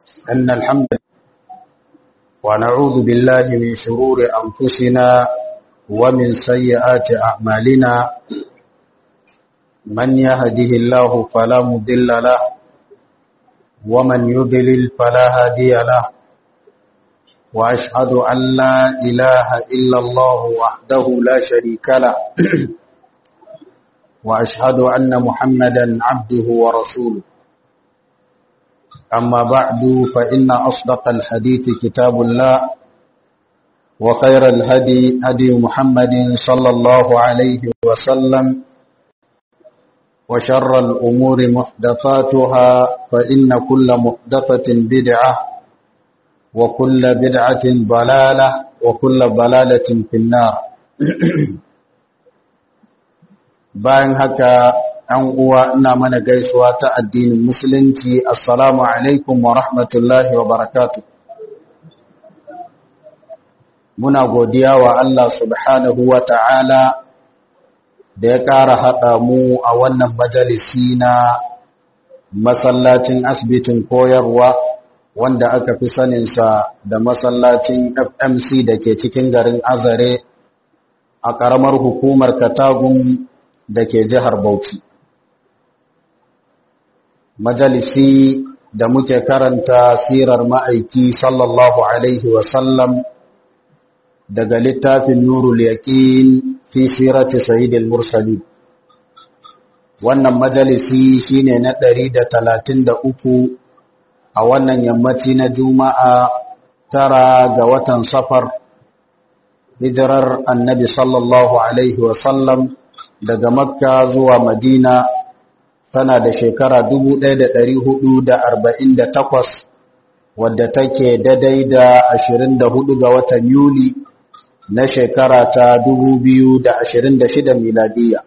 أن الحمد ونعوذ بالله من شرور أنفسنا ومن سيئات أعمالنا من يهده الله فلا مضل له ومن يضلل فلا هادي له وأشهد أن لا إله إلا الله وحده لا شريك له وأشهد أن محمدا عبده ورسوله أما بعد فإن أصدق الحديث كتاب الله وخير الهدي هدي محمد صلى الله عليه وسلم وشر الأمور محدثاتها فإن كل محدثة بدعة وكل بدعة ضلالة وكل ضلالة في النار bayan haka an uwa ina mana gaisuwa ta addinin musulunci assalamu alaikum wa rahmatullahi wa barakatu muna godiya wa Allah subhanahu wa ta'ala da ya ƙara haɗa mu a wannan majalisi na masallacin asibitin koyarwa wanda aka fi saninsa da masallacin fmc da ke cikin garin azare a ƙaramar hukumar katagun da ke jihar Bauchi. Majalisi da muke karanta sirar ma'aiki sallallahu Alaihi wasallam daga littafin Nurul Yaƙin fi sirati Sayyidil Mursali. Wannan majalisi shine na ɗari da talatin da uku a wannan yammaci na Juma'a tara ga watan safar hijirar annabi sallallahu Alaihi wasallam daga makka zuwa madina tana da shekara 1448 wadda take daidai da 24 ga watan yuli na shekara ta 2026 miladiya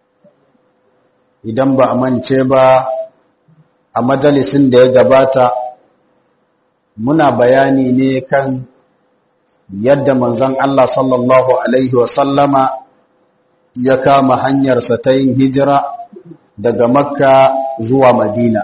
idan ba a mance ba a majalisin da ya gabata muna bayani ne kan yadda manzon Allah sallallahu alaihi wasallama ya kama hanyarsa ta yin hijira daga makka zuwa madina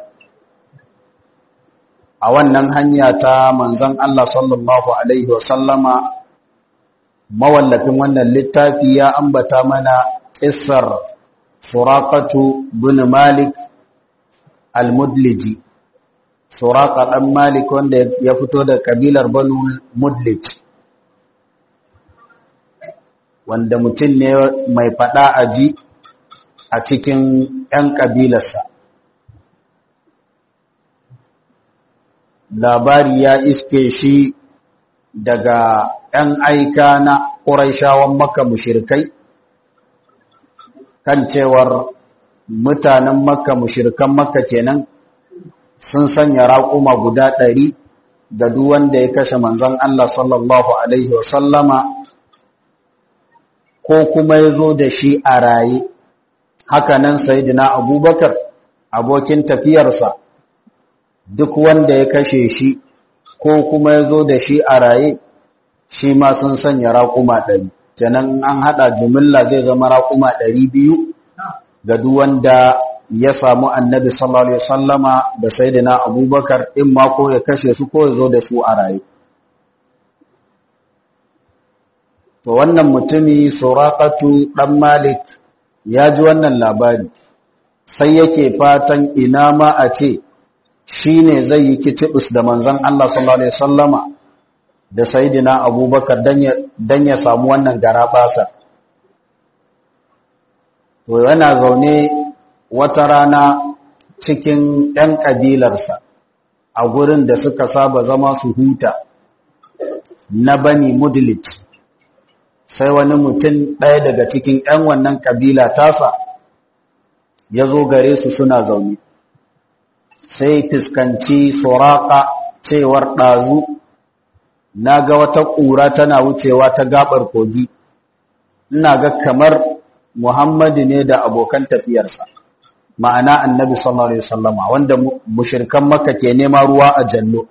a wannan hanya ta manzan Allah sallallahu Alaihi wasallama mawallafin wannan littafi ya ambata mana ƙisar surakatu bin malik al-mudliji suraka ɗan malik wanda ya fito da ƙabilar banu mudlij wanda mutum ne mai faɗa a ji a cikin ‘yan ƙabilarsa. Labari ya iske shi daga ‘yan aika na ƙuraishawan maka mushirkai, kan cewar mutanen maka mushirkan maka kenan sun sanya raƙuma guda ɗari ga duwanda ya kashe manzan Allah sallallahu Alaihi wasallama ko kuma ya zo da shi a raye hakanan sayidina abubakar abokin tafiyarsa duk wanda ya kashe shi ko kuma ya zo da shi a raye shi ma sun sanya raƙuma ɗari kenan an haɗa jumilla zai zama raƙuma ɗari biyu ga duk wanda ya samu annabi sallallahu alaihi wasallama da sayidina abubakar in ma ko ya kashe su ko ya zo da su a raye to wannan mutumi suraqatu dan malik ya ji wannan labari sai yake fatan ina ma a ce shine zai yi kitibus da manzon Allah sallallahu alaihi wasallama da sayyidina abubakar dan ya dan ya samu wannan garabasa to yana zaune wata rana cikin ɗan kabilarsa a gurin da suka saba zama su huta na bani mudlit sai wani mutum ɗaya daga cikin ‘yan wannan ƙabila tasa ya zo gare su suna zaune sai fuskanci soraka cewar ɗazu na ga wata ƙura tana wucewa ta gaɓar kogi ina ga kamar muhammadu ne da abokan tafiyarsa ma'ana annabi sallallahu alaihi wasallama wanda mushirkan maka ke nema ruwa a jallo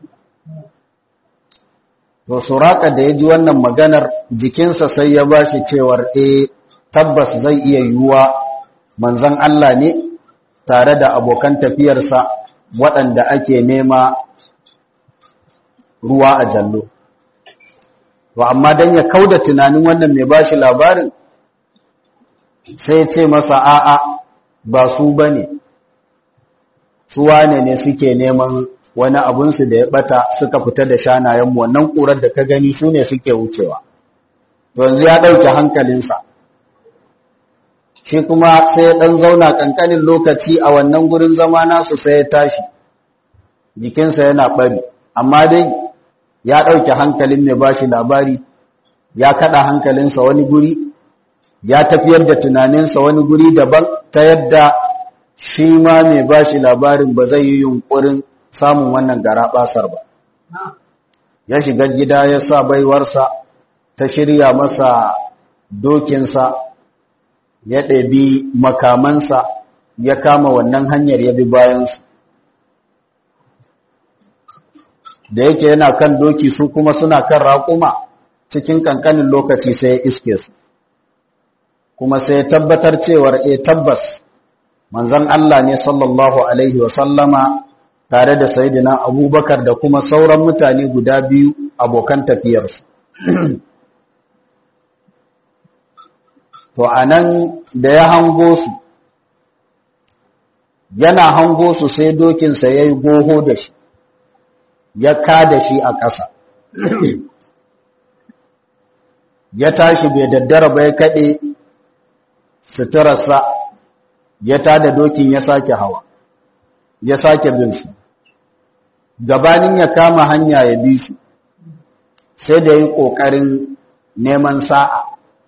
to suraka da ya ji wannan maganar jikinsa sai ya ba shi cewar e tabbas zai iya yiwuwa manzan Allah ne tare da abokan tafiyarsa waɗanda ake nema ruwa a jallo to amma dan ya kauda tunanin wannan mai bashi labarin sai ya ce masa a'a ba su bane su wane ne suke neman wani abunsu da ya bata suka fita da shanayenmu wannan ƙurar da ka gani su ne suke wucewa yanzu ya ɗauke hankalinsa shi kuma sai ya ɗan zauna ƙanƙanin lokaci a wannan gurin zama nasu sai ya tashi jikinsa yana ɓari amma dai ya ɗauke hankalin mai bashi labari ya kaɗa hankalinsa wani guri ya tafiyar da tunaninsa wani guri daban ta yadda shi ma mai bashi labarin ba zai yi yunƙurin samun wannan gara basar ba ya shiga gida ya sa baiwarsa ta shirya masa dokinsa ya ɗabi makamansa ya kama wannan hanyar ya bi bayansu da yake yana kan doki su kuma suna kan raƙuma cikin ƙanƙanin lokaci sai ya iske su kuma sai ya tabbatar cewar e tabbas manzan Allah ne sallallahu Alaihi wasallama tare da sayidina abubakar da kuma sauran mutane guda biyu abokan tafiyarsu to a nan da ya hango su yana hango su sai dokinsa ya yi goho da shi ya ka da shi a ƙasa ya tashi bai daddara ba ya kaɗe suturarsa ya tada dokin ya sake hawa ya sake bin su gabanin ya kama hanya ya bi su sai da yi ƙoƙarin neman sa'a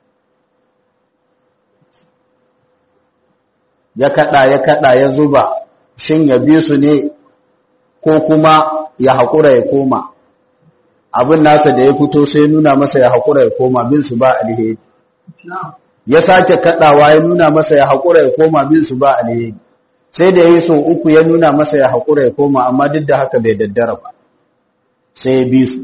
ya kaɗa ya kaɗa ya zuba shin ya bi su ne ko kuma ya haƙura ya koma abin nasa da ya fito sai nuna masa ya haƙura ya koma bin su ba alheri ya sake kaɗawa ya nuna masa ya haƙura ya koma bin su ba alheri sai da ya so uku ya nuna masa ya haƙura ya koma amma duk da haka bai daddara ba sai ya bi su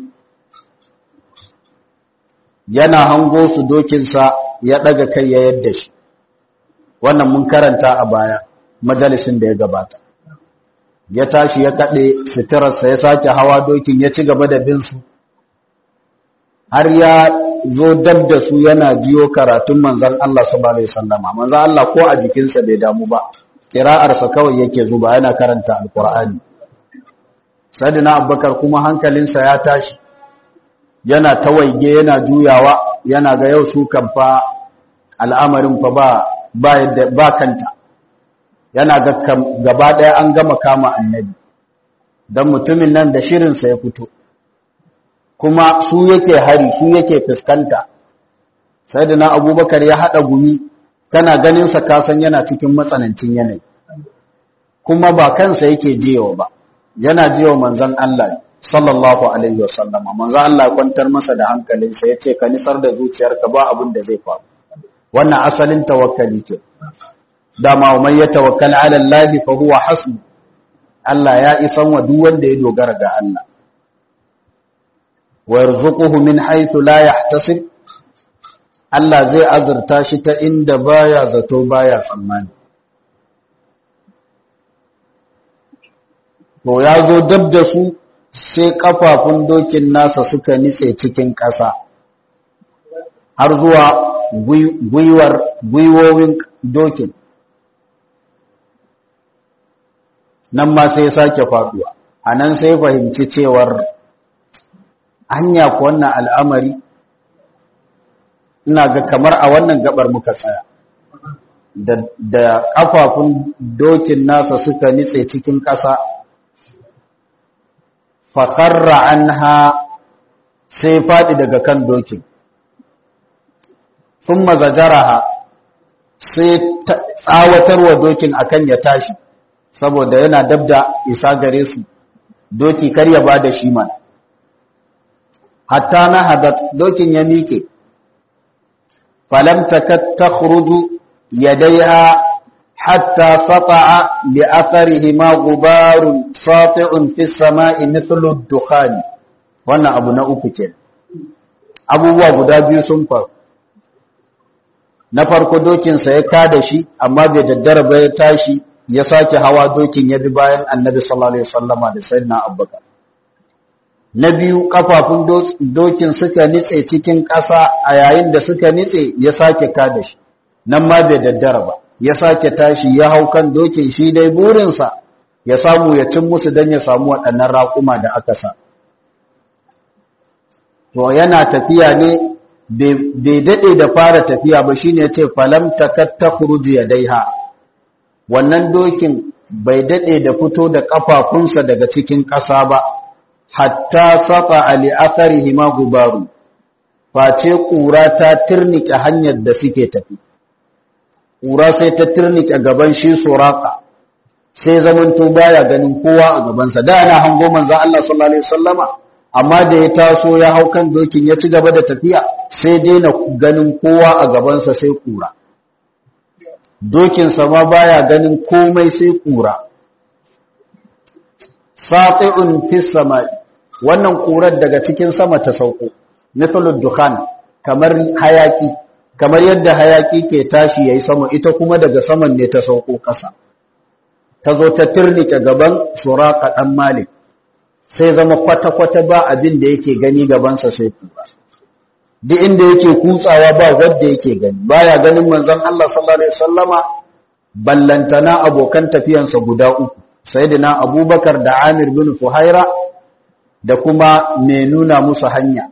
yana hango su dokinsa ya ɗaga kai ya yadda shi wannan mun karanta a baya majalisin da ya gabata ya tashi ya kaɗe suturarsa ya sake hawa dokin ya ci gaba da bin su har ya zo dab da su yana jiyo karatun manzan Allah sallallahu alaihi wasallama manzan Allah ko a jikinsa bai damu ba kira'arsa kawai yake zuba yana karanta alkur'ani sadina abubakar kuma hankalinsa ya tashi yana tawaige yana juyawa yana ga yau su kan fa al'amarin fa ba ba yadda ba kanta yana ga gaba daya an gama kama annabi dan mutumin nan da shirinsa ya fito kuma su yake hari su yake fuskanta sadina abubakar ya hada gumi kana ganinsa kasan yana cikin matsanancin yanayi kuma ba kansa yake jiyawa ba yana jiyawa manzan Allah sallallahu alaihi wasallam manzan Allah ya kwantar masa da hankalinsa ya ce ka nisar da zuciyarka ba abin da zai faru wannan asalin tawakkali ke dama man ya tawakkala ala Allah fa huwa hasbu Allah ya isan wa duk wanda ya dogara ga Allah wa yarzuquhu min haythu la yahtasib Allah zai azurta shi ta inda baya zato baya tsammani. To ya zo dab da su sai kafafun dokin nasa suka nitse cikin ƙasa har zuwa gwiwar gwiwowin dokin. Nan ma sai sake faduwa, a nan sai fahimci cewar hanya ku wannan al'amari ina ga kamar a wannan gabar muka tsaya da kafafun dokin nasa suka nitse cikin ƙasa fakarra an ha sai faɗi daga kan dokin sun mazajaraha sai tsawatarwa dokin akan ya tashi saboda yana dabda isa gare su doki kar ya ba da shi mana hatta na hadat dokin ya miƙe فلم تكد تخرج يديها حتى سطع لأثرهما غبار ساطع في السماء مثل الدخان wannan abu na uku ke abubuwa guda biyu sun faru na farko dokinsa ya kada shi amma bai daddara ba ya tashi ya sake hawa dokin ya bi bayan annabi sallallahu alaihi wasallama da sayyidina abubakar na biyu kafafun dokin suka nitse cikin ƙasa a yayin da suka nitse ya sake kada shi nan ma bai daddara ba ya sake tashi ya hau kan dokin shi dai burinsa ya samu ya cin musu don ya samu waɗannan raƙuma da aka sa to yana tafiya ne bai daɗe da fara tafiya ba shine ce falam takatta khuruju yadaiha wannan dokin bai daɗe da fito da ƙafafunsa daga cikin ƙasa ba hatta sata ali atharihi ma gubaru face ƙura ta tirnike hanyar da suke tafi ƙura sai ta tirnike gaban shi suraka sai zamanto baya ganin kowa a gabansa da ana hango manzo Allah sallallahu alaihi wasallama amma da ya taso ya hau kan dokin ya ci gaba da tafiya sai daina ganin kowa a gabansa sai ƙura dokinsa ma baya ganin komai sai ƙura sati'un fis sama'i wannan ƙurar daga cikin sama ta sauko mithlud dukhan kamar hayaki kamar yadda hayaki ke tashi yayi sama ita kuma daga saman ne ta sauko ƙasa ta zo ta tirnike gaban suraka dan malik sai zama kwata-kwata ba abin da yake gani gabansa sai kura duk inda yake kutsawa ba wanda yake gani baya ganin manzon Allah sallallahu alaihi wasallama ballantana abokan tafiyansa guda uku sayyidina abubakar da amir bin fuhaira da kuma mai nuna musu hanya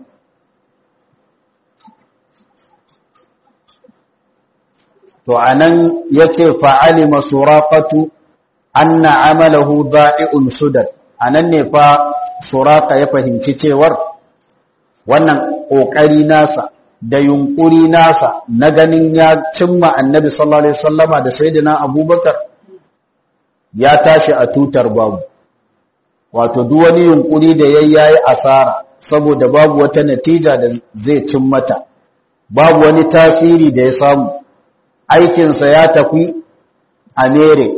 to anan yace fa'alima suraqatu anna amalahu da'i'un sudad anan ne fa suraqa ya fahimci cewar wannan kokari nasa da yunkuri nasa na ganin ya cimma annabi sallallahu alaihi wasallama da sayyidina abubakar ya tashi a tutar babu wato duk wani yunkuri da yayi yayi asara saboda babu wata natija da zai cin mata babu wani tasiri da ya samu aikinsa ya tafi a mere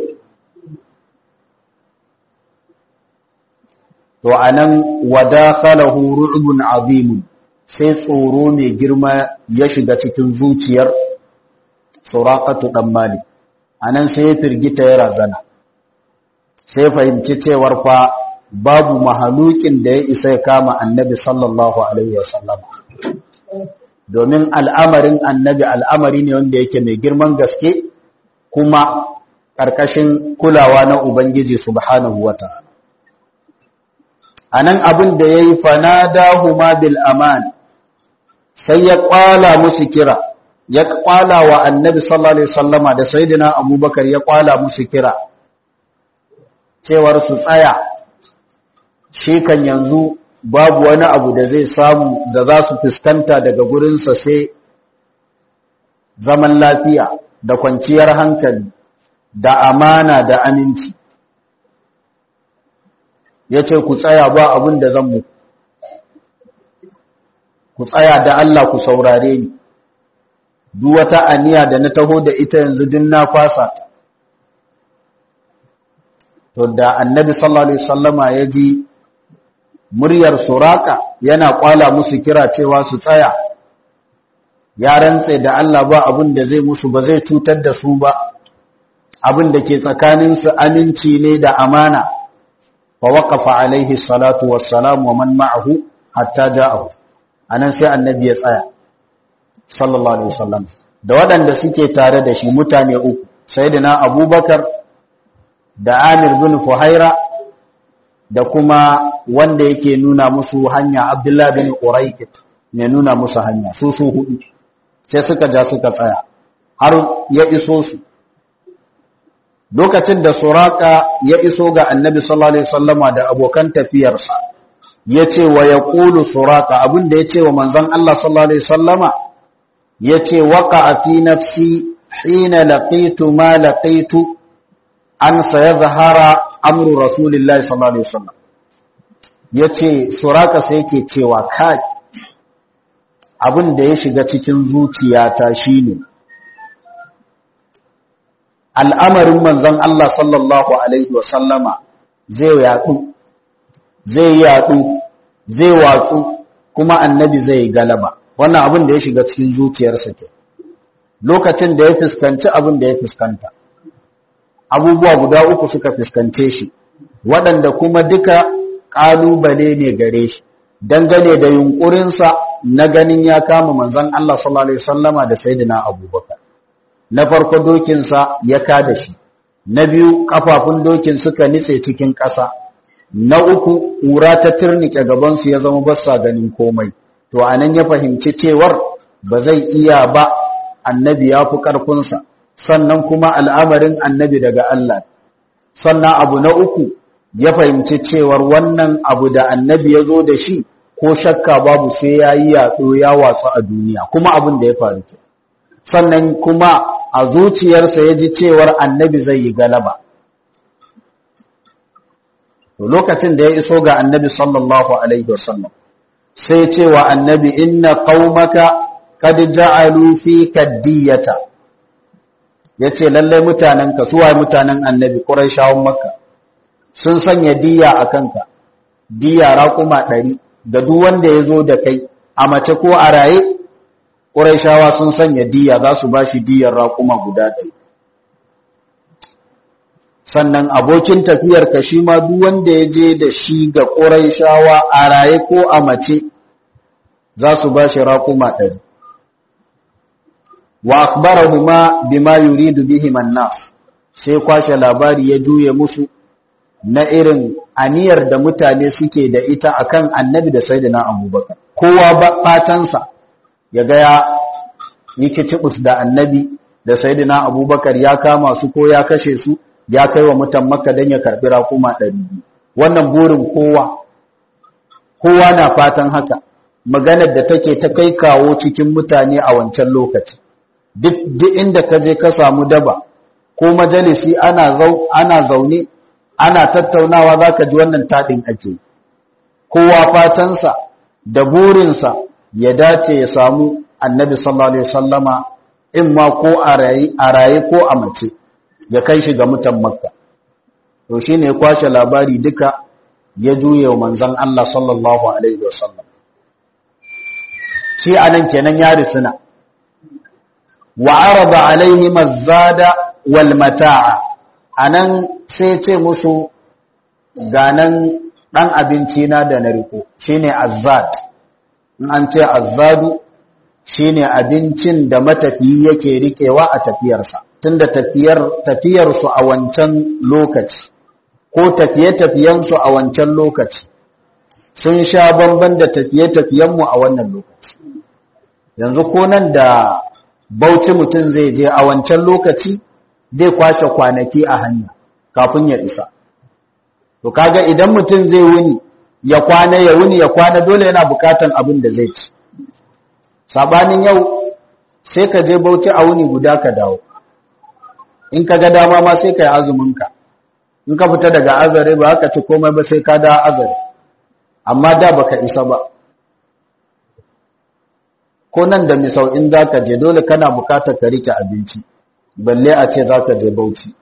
to anan wadakhalahu ru'bun azimun sai tsoro mai girma ya shiga cikin zuciyar suraqatu dan malik anan sai ya firgita ya razana sai fahimci cewar fa babu mahalukin da ya isa ya kama annabi sallallahu alaihi wasallam domin al'amarin annabi al'amari ne wanda yake mai girman gaske kuma ƙarƙashin kulawa na ubangiji subhanahu wata'ala anan abin da yayi fanadahuma bil aman sai ya kwala musu kira ya kwala wa annabi sallallahu alaihi wasallama da sayyidina abubakar ya kwala musu kira cewar su tsaya shi kan yanzu babu wani abu da zai samu da za su fuskanta daga gurinsa sai zaman lafiya da kwanciyar hankali da amana da aminci ya ce ku tsaya ba abin da zan muku ku tsaya da Allah ku saurare ni duk wata aniya da na taho da ita yanzu din na fasa ta to da annabi sallallahu alaihi wasallama ya ji muryar suraka yana kwala musu kira cewa su tsaya ya rantse da Allah ba abin da zai musu ba zai cutar da su ba abin da ke tsakanin su aminci ne da amana fa waqafa alaihi salatu wassalam wa man ma'ahu hatta ja'ahu anan sai annabi ya tsaya sallallahu alaihi wasallam da waɗanda suke tare da shi mutane uku sayyidina abubakar da amir bin fuhaira da kuma wanda yake nuna musu hanya abdullahi bin quraikit ne nuna musu hanya su su hudu sai suka ja suka tsaya har ya iso su lokacin da suraka ya iso ga annabi sallallahu alaihi wasallama da abokan tafiyarsa yace wa yaqulu suraka abinda yace wa manzon Allah sallallahu alaihi wasallama yace waqa'a fi nafsi hina laqitu ma laqitu an sayazhara amru rasulillahi sallallahu alaihi wasallam yace suraka sai yake cewa kai abin da ya shiga cikin zuciyata shine al'amarin manzon Allah sallallahu alaihi wasallama zai yadu zai yadu zai watsu kuma annabi zai galaba wannan abin da ya shiga cikin zuciyarsa ke lokacin da ya fuskanci abin da ya fuskanta abubuwa guda uku suka fuskance shi waɗanda kuma duka ƙalubale ne gare shi dangane da yunkurinsa na ganin ya kama manzon Allah sallallahu alaihi wasallama da sayyidina Abubakar na farko dokinsa ya kada shi na biyu kafafun dokin suka nitse cikin ƙasa na uku ƙura ta turnike gabansu ya zama basa ganin komai to anan ya fahimci cewar ba zai iya ba annabi ya fi ƙarfinsa sannan kuma al'amarin annabi daga Allah sannan abu na uku ya fahimci cewar wannan abu da annabi ya zo da shi ko shakka babu sai ya yi yaɗo ya watsu a duniya kuma abin da ya faru ke sannan kuma a zuciyarsa ya ji cewar annabi zai yi galaba lokacin da ya iso ga annabi sallallahu alaihi wasallam sai cewa annabi inna qaumaka qad ja'alu fi kaddiyata yace lalle mutanenka suwa mutanen annabi quraishawan makka sun sanya diya akanka diya raquma 100 da duk wanda yazo da kai a mace ko a raye quraishawa sun sanya diya za su bashi diyar raquma guda 100 sannan abokin tafiyar ka shi ma duk wanda ya je da shi ga quraishawa a raye ko a mace za su bashi raquma 100 wa akhbarahuma bima yuridu bihim an-nas sai kwashe labari ya juye musu na irin aniyar da mutane suke da ita akan annabi da sayyidina abubakar kowa ba fatansa ya ga ya yi kicibus da annabi da sayyidina abubakar ya kama su ko ya kashe su ya kai wa mutan makka don ya karbi rakuma ɗari wannan burin kowa kowa na fatan haka maganar da take ta kai kawo cikin mutane a wancan lokaci duk inda ka je ka samu daba ko majalisi ana zau ana zaune ana tattaunawa zaka ji wannan tadin ake kowa fatansa da burinsa ya dace ya samu annabi sallallahu alaihi wasallama in ma ko a raye a raye ko a mace ya kai shi ga mutan makka to shine ya kwashe labari duka ya juye wa manzon Allah sallallahu alaihi wasallam shi anan kenan ya risina wa arada alaihim az-zada wal mata'a anan sai ce musu ganan dan abinci na da na riko shine azzad in an ce azzadu shine abincin da matafiyi yake rikewa a tafiyarsa tunda tafiyar tafiyar su a wancan lokaci ko tafiye-tafiyen su a wancan lokaci sun sha bamban da tafiye-tafiyen mu a wannan lokaci yanzu ko nan da bauchi mutum zai je a wancan lokaci zai kwashe kwanaki a hanya kafin ya isa to kaga idan mutum zai wuni ya kwana ya wuni ya kwana dole yana bukatan abin da zai ci sabanin yau sai ka je bauchi a wuni guda ka dawo in ka ga dama ma sai ka yi azuminka in ka fita daga azare ba ka ci komai ba sai ka da azare amma da baka isa ba ko nan da misau in za ka je dole kana bukatar ka rike abinci balle a ce za ka je bauchi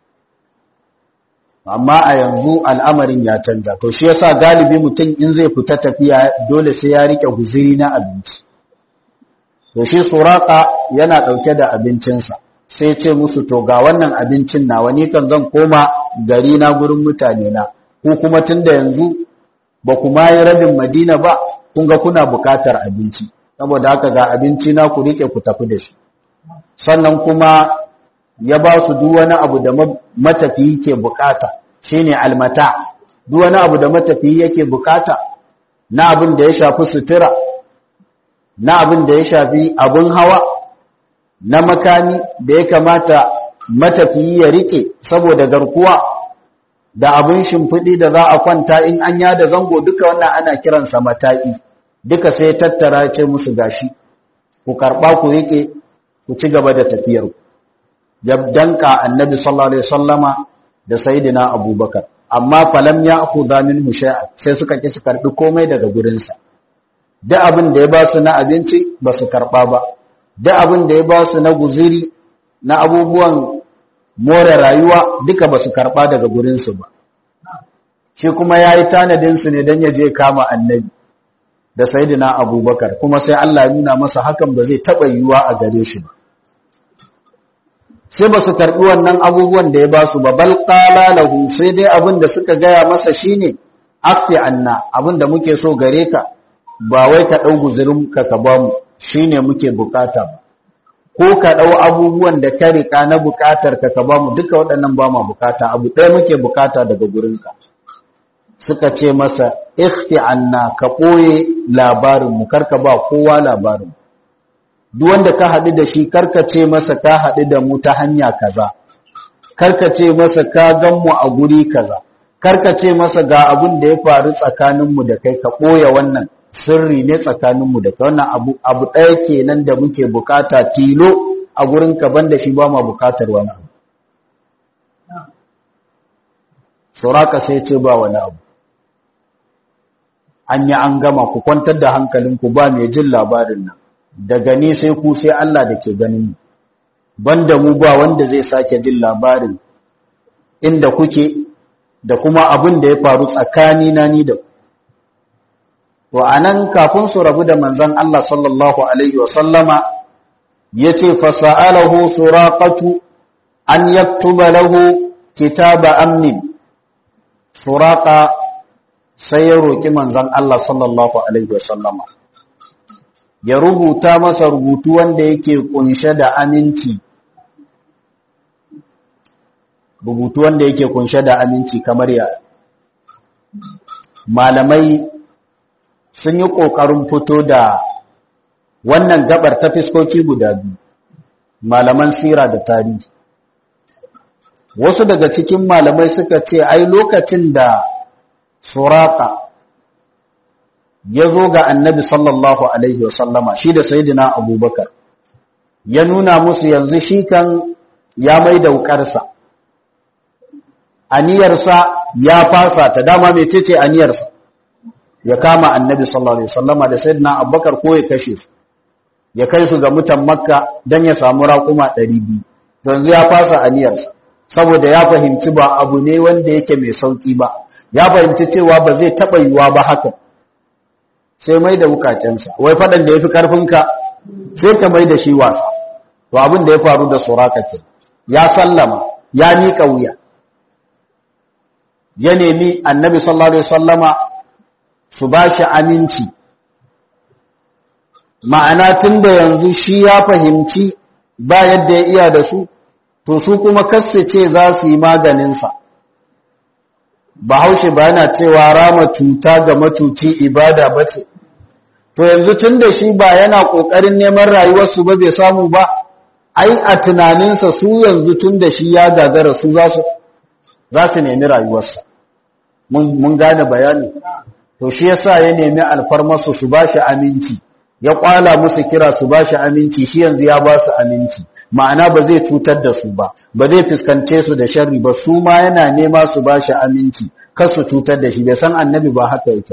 amma a yanzu al'amarin ya canza to shi yasa galibi mutum in zai fita tafiya dole sai ya rike guziri na abinci to shi suraka yana dauke da abincinsa sai ce musu to ga wannan abincin nawa ni kan zan koma gari na gurin mutane na ko kuma tunda yanzu ba kuma yi rabin madina ba kun ga kuna bukatar abinci saboda haka ga abinci na ku rike ku tafi da shi sannan kuma ya ba su duk wani abu da matafiyi ke bukata shine almata duk wani abu da matafiyi yake bukata na abin da ya shafi sutura na abin da ya shafi abin hawa na makami da ya kamata matafiyi ya rike saboda garkuwa da abin shimfiɗi da za a kwanta in an yada zango duka wannan ana kiransa mata'i duka sai tattara ce musu gashi ku karɓa ku rike ku ci gaba da tafiyarku danka annabi sallallahu alaihi wasallama da sayyidina abubakar amma falam ya akhudha minhu shay'a sai suka ki su karbi komai daga gurin sa duk abin da ya ba su na abinci ba su karba ba duk abin da ya ba su na guziri na abubuwan more rayuwa duka ba su karba daga gurin su ba shi kuma yayi tanadin su ne dan ya je kama annabi da sayyidina abubakar kuma sai Allah ya nuna masa hakan ba zai taba yiwuwa a gare shi ba sai ba su karɓi wannan abubuwan da ya ba su ba bal qala lahu sai dai abin da suka gaya masa shine afi anna abin da muke so gare ka ba wai ka ɗau guzurin ka ka ba mu shine muke bukata ba ko ka ɗau abubuwan da ka riƙa na bukatar ka ka ba mu duka waɗannan ba ma bukata abu ɗaya muke bukata daga gurinka suka ce masa ikhti anna ka ɓoye labarinmu karka ba kowa labarin duk wanda ka haɗu da shi karka ce masa ka haɗu da mu ta hanya kaza karka ce masa ka gan mu a guri kaza karka ce masa ga abin da ya faru tsakaninmu da kai ka ɓoye wannan sirri ne tsakaninmu da kai wannan abu abu ɗaya kenan da muke bukata tilo a gurin ka banda shi ba ma bukatar wani abu suraka sai ce ba wani abu an yi an gama ku kwantar da hankalinku ba mai jin labarin nan daga ni sai ku sai Allah da ke ganin mu banda mu ba wanda zai sake jin labarin inda kuke da kuma abin da ya faru tsakani na ni da ku to anan kafin su rabu da manzon Allah sallallahu alaihi wa sallama yace fasa'alahu suraqatu an yaktuba lahu kitaba amnin suraqa sai ya roki manzon Allah sallallahu alaihi wa sallama ya rubuta masa rubutu wanda yake kunshe da aminci rubutu wanda yake kunshe da aminci kamar ya malamai sun yi ƙoƙarin fito da wannan gabar ta fiskoki guda biyu malaman sira da tarihi wasu daga cikin malamai suka ce ai lokacin da suraka ya zo ga annabi sallallahu alaihi wasallama shi da sayidina abubakar ya nuna musu yanzu shi kan ya mai daukarsa aniyarsa ya fasa ta dama mai ce aniyarsa ya kama annabi sallallahu alaihi wasallama da sayyidina abubakar ko ya kashe su ya kai su ga mutan makka dan ya samu raƙuma 200 yanzu ya fasa aniyarsa saboda ya fahimci ba abu ne wanda yake mai sauki ba ya fahimci cewa ba zai taba yiwa ba haka sai mai da wukacensa wai fadan da yafi karfinka sai ka mai da shi wasa to abin da ya faru da suraka ke ya sallama ya miƙa wuya ya nemi annabi sallallahu alaihi wasallama su ba shi aminci ma'ana tun da yanzu shi ya fahimci ba yadda ya iya da su to su kuma ce za su yi maganinsa bahaushe ba yana cewa rama cuta ga matuci ibada ba ce to yanzu tun da shi ba yana ƙoƙarin neman rayuwarsu ba bai samu ba ai a tunaninsa su yanzu tun da shi ya gagara su za su nemi rayuwarsa mun gane bayani to shi yasa ya nemi alfarmarsu su bashi aminci ya kwala musu kira su bashi aminci shi yanzu ya ba su aminci ma'ana ba zai cutar da su ba ba zai fuskance su da sharri ba su ma yana nema su bashi aminci kar su cutar da shi bai san annabi ba haka yake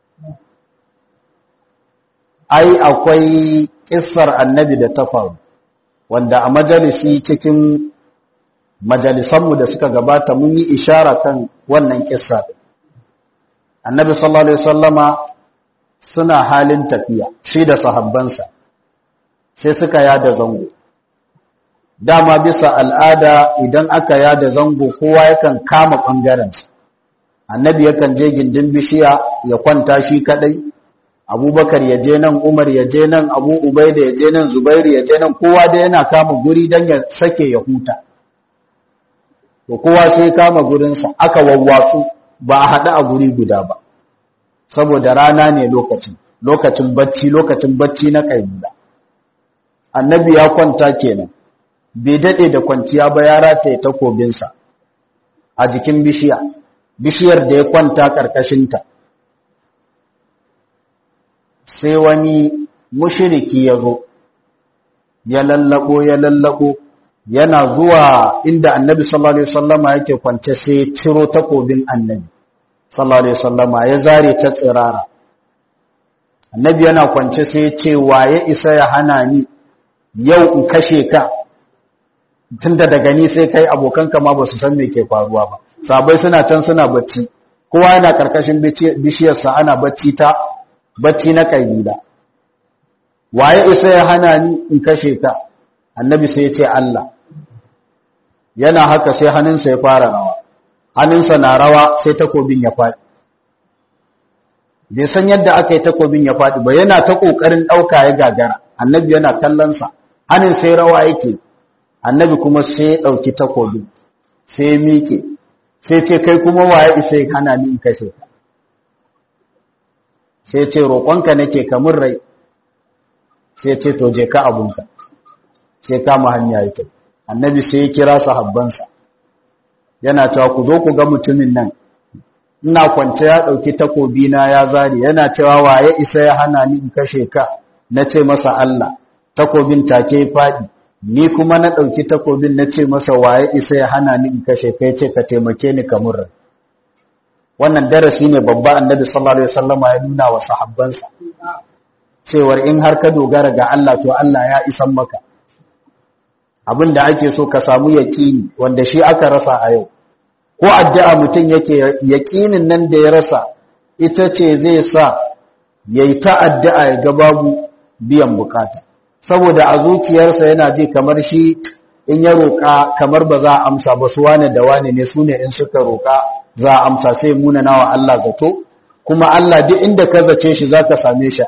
ai akwai kissar annabi da ta faru wanda a majalisi cikin majalisanmu da suka gabata mun yi ishara kan wannan kissa annabi sallallahu alaihi wasallama suna halin tafiya shi da sahabbansa sai suka yada zango dama bisa al'ada idan aka yada zango kowa yakan kama ɓangarensa annabi yakan je gindin bishiya ya kwanta shi kadai abubakar ya je nan umar ya je nan abu ubaida ya je nan zubairu ya je nan kowa da yana kama guri don ya sake ya huta to kowa sai kama gurinsa aka wawwatsu ba a haɗu a guri guda ba saboda rana ne lokacin lokacin bacci lokacin bacci na kaibula annabi ya kwanta kenan bai daɗe da kwanciya ba ya rataye takobinsa a jikin bishiya bishiyar da ya kwanta ƙarƙashinta sai wani mushiriki ya zo ya lallabo ya lallabo yana zuwa inda annabi sallallahu alaihi wasallama yake kwance sai ciro takobin annabi sallallahu alaihi wasallama ya zare ta tsirara annabi yana kwance sai ya ce waye isa ya hana ni yau in kashe ka tunda daga ni sai kai abokanka ma ba su san me ke faruwa ba sabai suna can suna bacci kowa yana karkashin bishiyarsa ana bacci ta bacci na kaibila waye isa ya hana ni in kashe ka annabi sai ya ce Allah yana haka sai hannunsa ya fara rawa hannunsa na rawa sai takobin ya faɗi bai san yadda aka yi takobin ya faɗi ba yana ta ƙoƙarin ɗauka ya gagara annabi yana kallonsa hannun sai rawa yake annabi kuma sai ya ɗauki takobin sai ya miƙe sai ce kai kuma waye isa ya hana ni in kashe ka sai ce roƙonka nake kamar rai sai ce to je ka abunka sai kama hanya ya tafi annabi sai ya kira sahabbansa yana cewa ku zo ku ga mutumin nan ina kwance ya ɗauki takobi na ya zari yana cewa waye isa ya hana ni in kashe ka na ce masa Allah takobin take faɗi ni kuma na ɗauki takobin na ce masa waye isa ya hana ni in kashe ka ce ka taimake ni kamar rai wannan darasi ne babba annabi sallallahu alaihi wasallam ya nuna wa sahabbansa cewar in har ka dogara ga Allah to Allah ya isan maka abinda ake so ka samu yaqini wanda shi aka rasa a yau ko addu'a mutum yake yaqinin nan da ya rasa ita ce zai sa yayi ta addu'a ya ga babu biyan bukata saboda a zuciyarsa yana ji kamar shi in ya roƙa kamar ba za a amsa ba su wane da wane ne su ne in suka roƙa za a amsa sai munana wa Allah zato kuma Allah duk inda ka zace shi za ka same shi a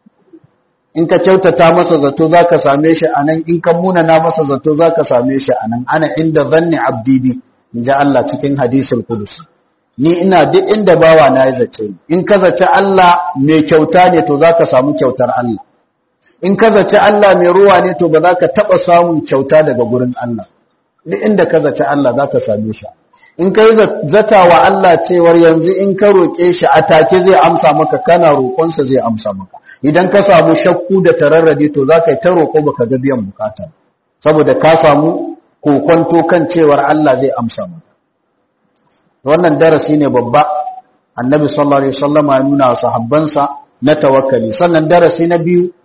in ka kyautata masa zato za ka same shi a nan in ka munana masa zato za ka same shi a nan ana inda zanni abdi bi in ji Allah cikin hadisul kudus ni ina duk inda bawa na ya zace in ka zace Allah mai kyauta ne to za ka samu kyautar Allah in ka zace Allah mai ruwa ne to ba za ka taɓa samun kyauta daga gurin Allah duk inda ka zace Allah za ka same shi in ka yi zata wa Allah cewar yanzu in ka roƙe shi a take zai amsa maka kana roƙonsa zai amsa maka idan ka samu shakku da tararrade to za ka yi ta roƙo ba ka ga biyan bukata saboda ka samu kokonto kan cewar Allah zai amsa maka wannan darasi ne babba annabi sallallahu alaihi wasallam ya nuna wa sahabbansa na tawakkali sannan darasi na biyu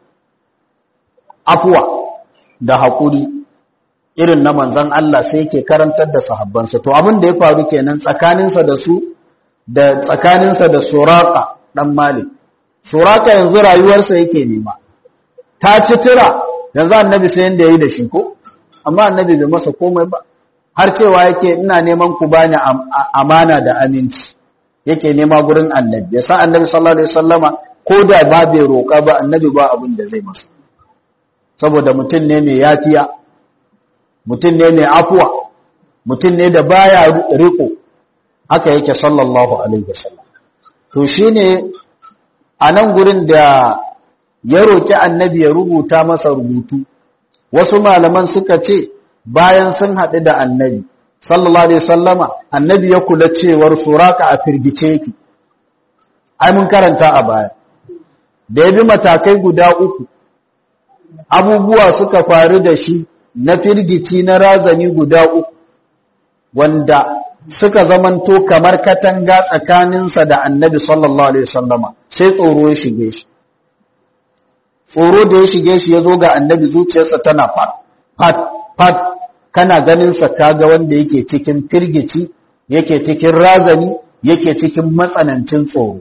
afuwa da haƙuri irin na manzan Allah sai yake karantar da sahabbansa to abin da ya faru kenan tsakaninsa da su da tsakaninsa da suraka dan malik suraka yanzu rayuwarsa yake nema ta ci tira yanzu annabi sai yanda yayi da shi ko amma annabi bai masa komai ba har cewa yake ina neman ku bani amana da aminci yake nema gurin annabi yasa annabi sallallahu alaihi wasallama ko da ba bai roƙa ba annabi ba abin da zai masa saboda mutum ne mai yafiya mutum ne mai afuwa mutum ne da baya riko haka yake sallallahu alaihi wasallam to shine a nan gurin da ya roki annabi ya rubuta masa rubutu wasu malaman suka ce bayan sun haɗu da annabi sallallahu alaihi wasallama annabi ya kula cewar suraka a firgice yake ai mun karanta a baya da ya bi matakai guda uku abubuwa suka faru da shi na firgici na razani guda uku wanda suka zamanto kamar katanga tsakaninsa da annabi sallallahu alaihi wasallama sai tsoro ya shige shi tsoro da ya shige shi ya zo ga annabi zuciyarsa tana fat fat fat kana ganinsa kaga wanda yake cikin firgici yake cikin razani yake cikin matsanancin tsoro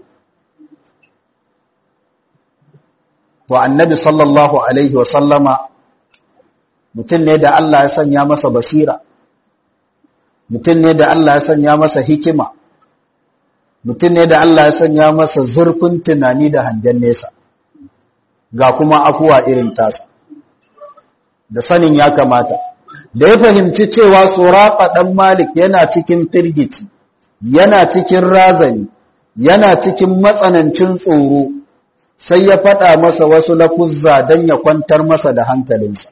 to annabi sallallahu alaihi wasallama mutum ne da Allah ya sanya masa basira mutum ne da Allah ya sanya masa hikima mutum ne da Allah ya sanya masa zurfin tunani da hangen nesa ga kuma afuwa irin tasa da sanin ya kamata da ya fahimci cewa tsorafa ɗan malik yana cikin firgici yana cikin razani yana cikin matsanancin tsoro sai ya faɗa masa wasu lafuzza don ya kwantar masa da hankalinsa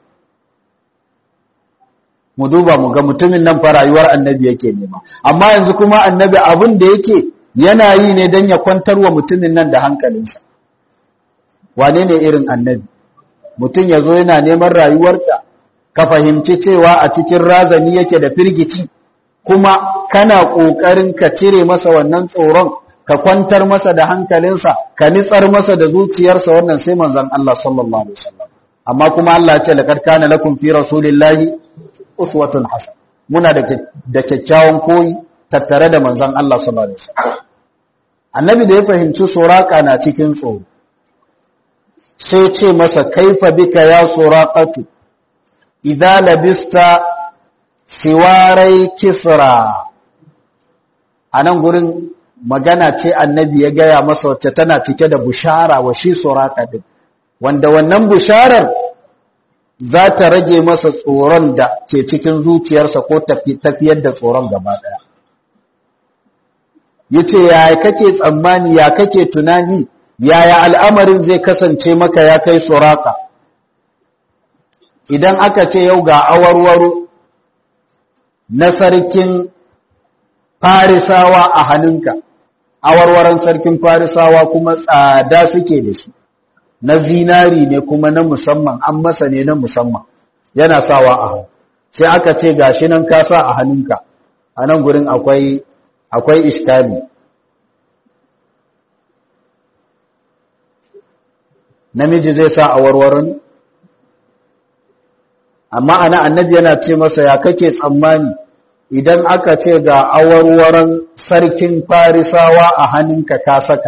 mu duba mu ga mutumin nan fa rayuwar annabi yake nema amma yanzu kuma annabi abin da yake yana yi ne don ya kwantar wa mutumin nan da hankalinsa wane ne irin annabi mutum ya zo yana neman rayuwarka ka fahimci cewa a cikin razani yake da firgici kuma kana ƙoƙarin ka cire masa wannan tsoron ka kwantar masa da hankalinsa ka nitsar masa da zuciyarsa wannan sai manzon Allah sallallahu alaihi wasallam amma kuma Allah ya ce laqad kana lakum fi rasulillahi uswatun hasan muna da da kyakkyawan koyi tattare da manzon Allah sallallahu alaihi wasallam annabi da ya fahimci suraka na cikin tsoro sai ce masa kaifa bika ya suraqatu idza labista siwarai kisra anan gurin magana ce annabi ya gaya masa wacce tana cike da bushara wa shi suraka din wanda wannan busharar za ta rage masa tsoron da ke cikin zuciyarsa ko tafiyar da tsoron gaba ɗaya ya ce ya kake tsammani ya kake tunani yaya al'amarin zai kasance maka ya kai suraka idan aka ce yau ga awarwaro na sarkin farisawa a hannunka awarwaron sarkin farisawa kuma tsada suke da shi na zinari ne kuma na musamman an masa ne na musamman yana sawa a hau sai aka ce gashi nan ka sa a hannunka a nan gurin akwai akwai iskali namiji zai sa a warwarin amma ana annabi yana ce masa ya kake tsammani idan aka ce ga awarwaron sarkin farisawa a hannunka ka saka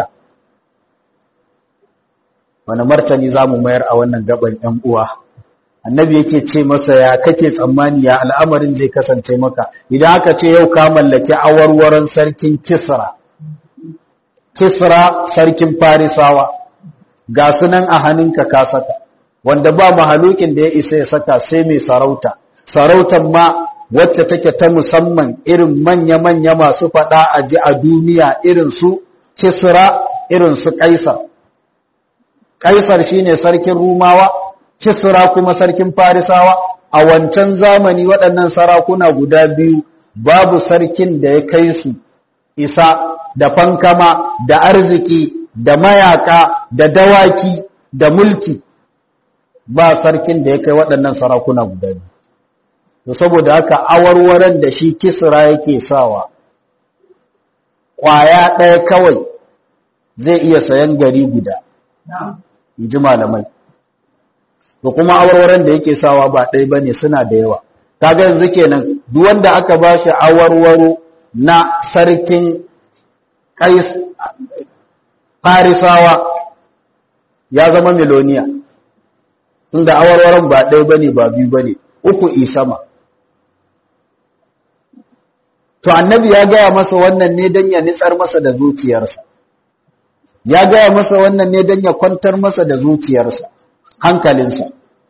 wani martani za mu mayar a wannan gaban ‘yan uwa annabi yake ce masa ya kake tsammani ya al'amarin zai kasance maka idan aka ce yau ka mallaki awarwaron sarkin kisra kisra sarkin farisawa ga sunan a hannunka ka saka wanda ba mahalukin da ya isa ya saka sai mai sarauta sarautar ma wacce take ta musamman irin manya-manya masu faɗa a ji a duniya irin su kisra irin su kaisar kaisar shine sarkin rumawa kisra kuma sarkin farisawa a wancan zamani waɗannan sarakuna guda biyu babu sarkin da ya kai su isa da fankama da arziki da mayaka da dawaki da mulki ba sarkin da ya kai waɗannan sarakuna guda biyu to saboda haka awarwaran da shi kisra yake sawa ƙwaya ɗaya kawai zai iya sayan gari guda in ji malamai to kuma awarwaran da yake sawa ba ɗaya ba ne suna da yawa kaga yanzu kenan duk wanda aka ba shi awarwaro na sarkin kais farisawa ya zama miloniya tunda awarwaron ba ɗaya ba ne ba biyu ba ne uku isama to annabi ya gaya masa wannan ne don ya nitsar masa da zuciyarsa ya gaya masa wannan ne don ya kwantar masa da zuciyarsa hankalinsa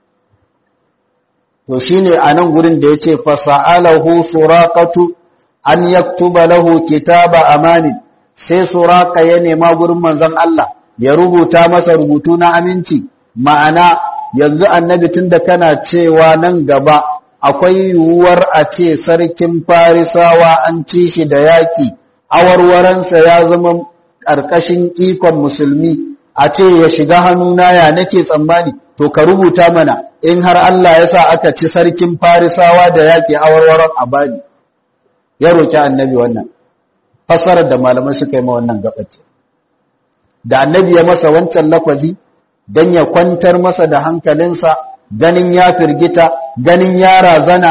to shine a nan gurin da ya ce fasa'alahu suraqatu an yaktuba lahu kitaba amani sai suraka ya nema gurin manzon Allah ya rubuta masa rubutu na aminci ma'ana yanzu annabi tunda kana cewa nan gaba akwai yiwuwar a ce sarkin farisawa an ci shi da yaƙi awarwaransa ya zama ƙarƙashin ikon musulmi a ce ya shiga hannuna ya nake tsammani to ka rubuta mana in har Allah ya sa aka ci sarkin farisawa da yaƙi awarwaran a bani ya roƙi annabi wannan fasarar da malamai suka yi ma wannan gabace da annabi ya masa wancan lakwazi don ya kwantar masa da hankalinsa ganin ya firgita ganin ya razana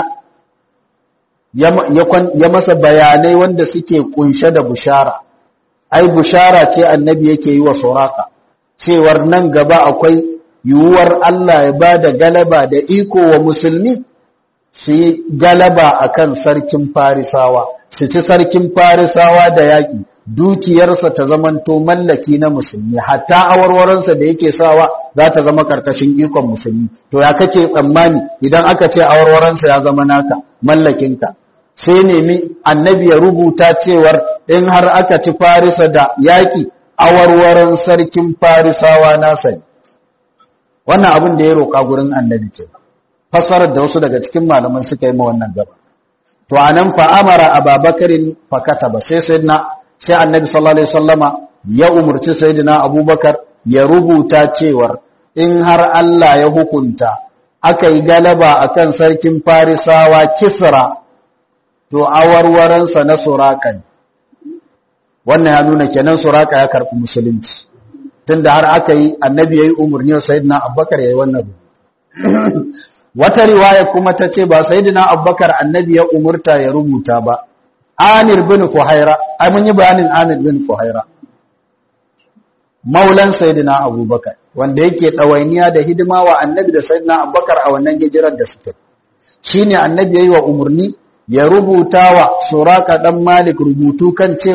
ya masa bayanai wanda suke kunshe da bushara ai bushara ce annabi yake yi wa suraka cewar nan gaba akwai yiwuwar Allah ya ba da galaba da iko wa musulmi su yi galaba akan sarkin farisawa su ci sarkin farisawa da yaƙi dukiyarsa ta zamanto mallaki na musulmi hatta awarwaransa da yake sawa za ta zama karkashin ikon musulmi to ya kace tsammani idan aka ce awarwaransa ya zama naka mallakinka sai nemi annabi ya rubuta cewar in har aka ci farisa da yaƙi awarwaran sarkin farisawa nasa ne wannan abin da ya roƙa gurin annabi ke fassarar da wasu daga cikin malaman suka yi ma wannan gaba to anan fa amara ababakarin fakata ba sai sai na sai annabi sallallahu alaihi wasallama ya umurci sayyidina abubakar ya rubuta cewar in har Allah ya hukunta aka yi galaba akan sarkin farisawa kisra to awarwaransa na suraka wannan ya nuna kenan suraka ya karɓi musulunci tunda har aka yi annabi ya yi umarni wa sayyidina abubakar ya yi wannan wata riwaya kuma ta ce ba sayyidina abubakar annabi ya umurta ya rubuta ba Amir bin Fuhaira, ai mun yi bayanin Amir bin Fuhaira. Maulan Sayyidina Abubakar, wanda yake ɗawainiya da hidima wa annabi da Sayyidina Abubakar a wannan hijirar da suka Shi ne annabi ya yi wa umarni ya rubuta wa Suraka ɗan Malik rubutu kan cewar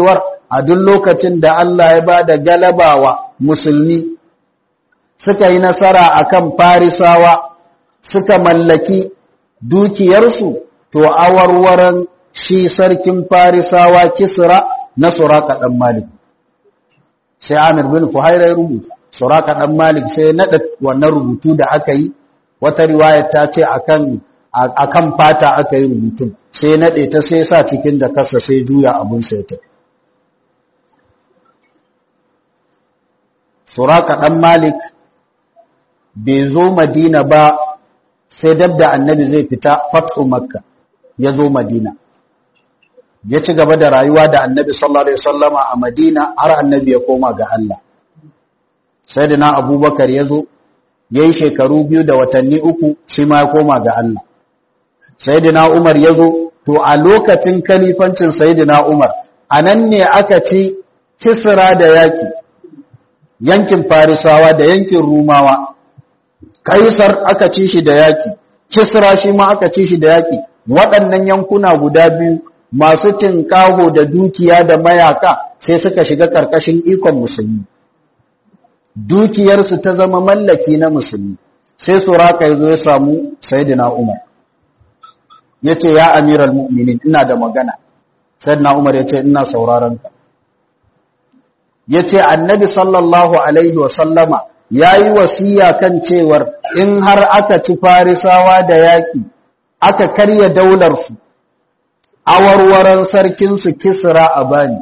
a duk lokacin da Allah ya ba da galabawa musulmi suka yi nasara akan farisawa suka mallaki dukiyarsu to awarwaran shi sarkin farisawa kisra na suraka dan malik sai amir bin fuhaira ya rubuta suraka dan malik sai ya nada wannan rubutu da aka yi wata riwaya ta ce akan akan fata aka yi rubutun sai nade ta sai sa cikin da kasa sai juya abun sai ta suraka dan malik bai zo madina ba sai dab da annabi zai fita fathu makka ya zo madina ya ci gaba da rayuwa da annabi sallallahu alaihi wasallama a madina har annabi ya koma ga Allah sai da na abubakar ya zo ya yi shekaru biyu da watanni uku shi ma ya koma ga Allah sai da na umar ya zo to a lokacin kalifancin sai da na umar a nan ne aka ci kisra da yaki yankin farisawa da yankin rumawa kaisar aka ci shi da yaki kisra shi ma aka ci shi da yaki waɗannan yankuna guda biyu masu tinkaho da dukiya da mayaka sai suka shiga ƙarƙashin ikon musulmi dukiyarsu ta zama mallaki na musulmi sai suraka ya zo ya samu sayyidina umar ya ce ya amiral mu'minin ina da magana sayyidina umar ya ce ina sauraron ka ya ce annabi sallallahu alaihi wasallama ya yi wasiya kan cewar in har aka ci farisawa da yaƙi aka karya daularsu awarwaran sarkinsu kisra a bani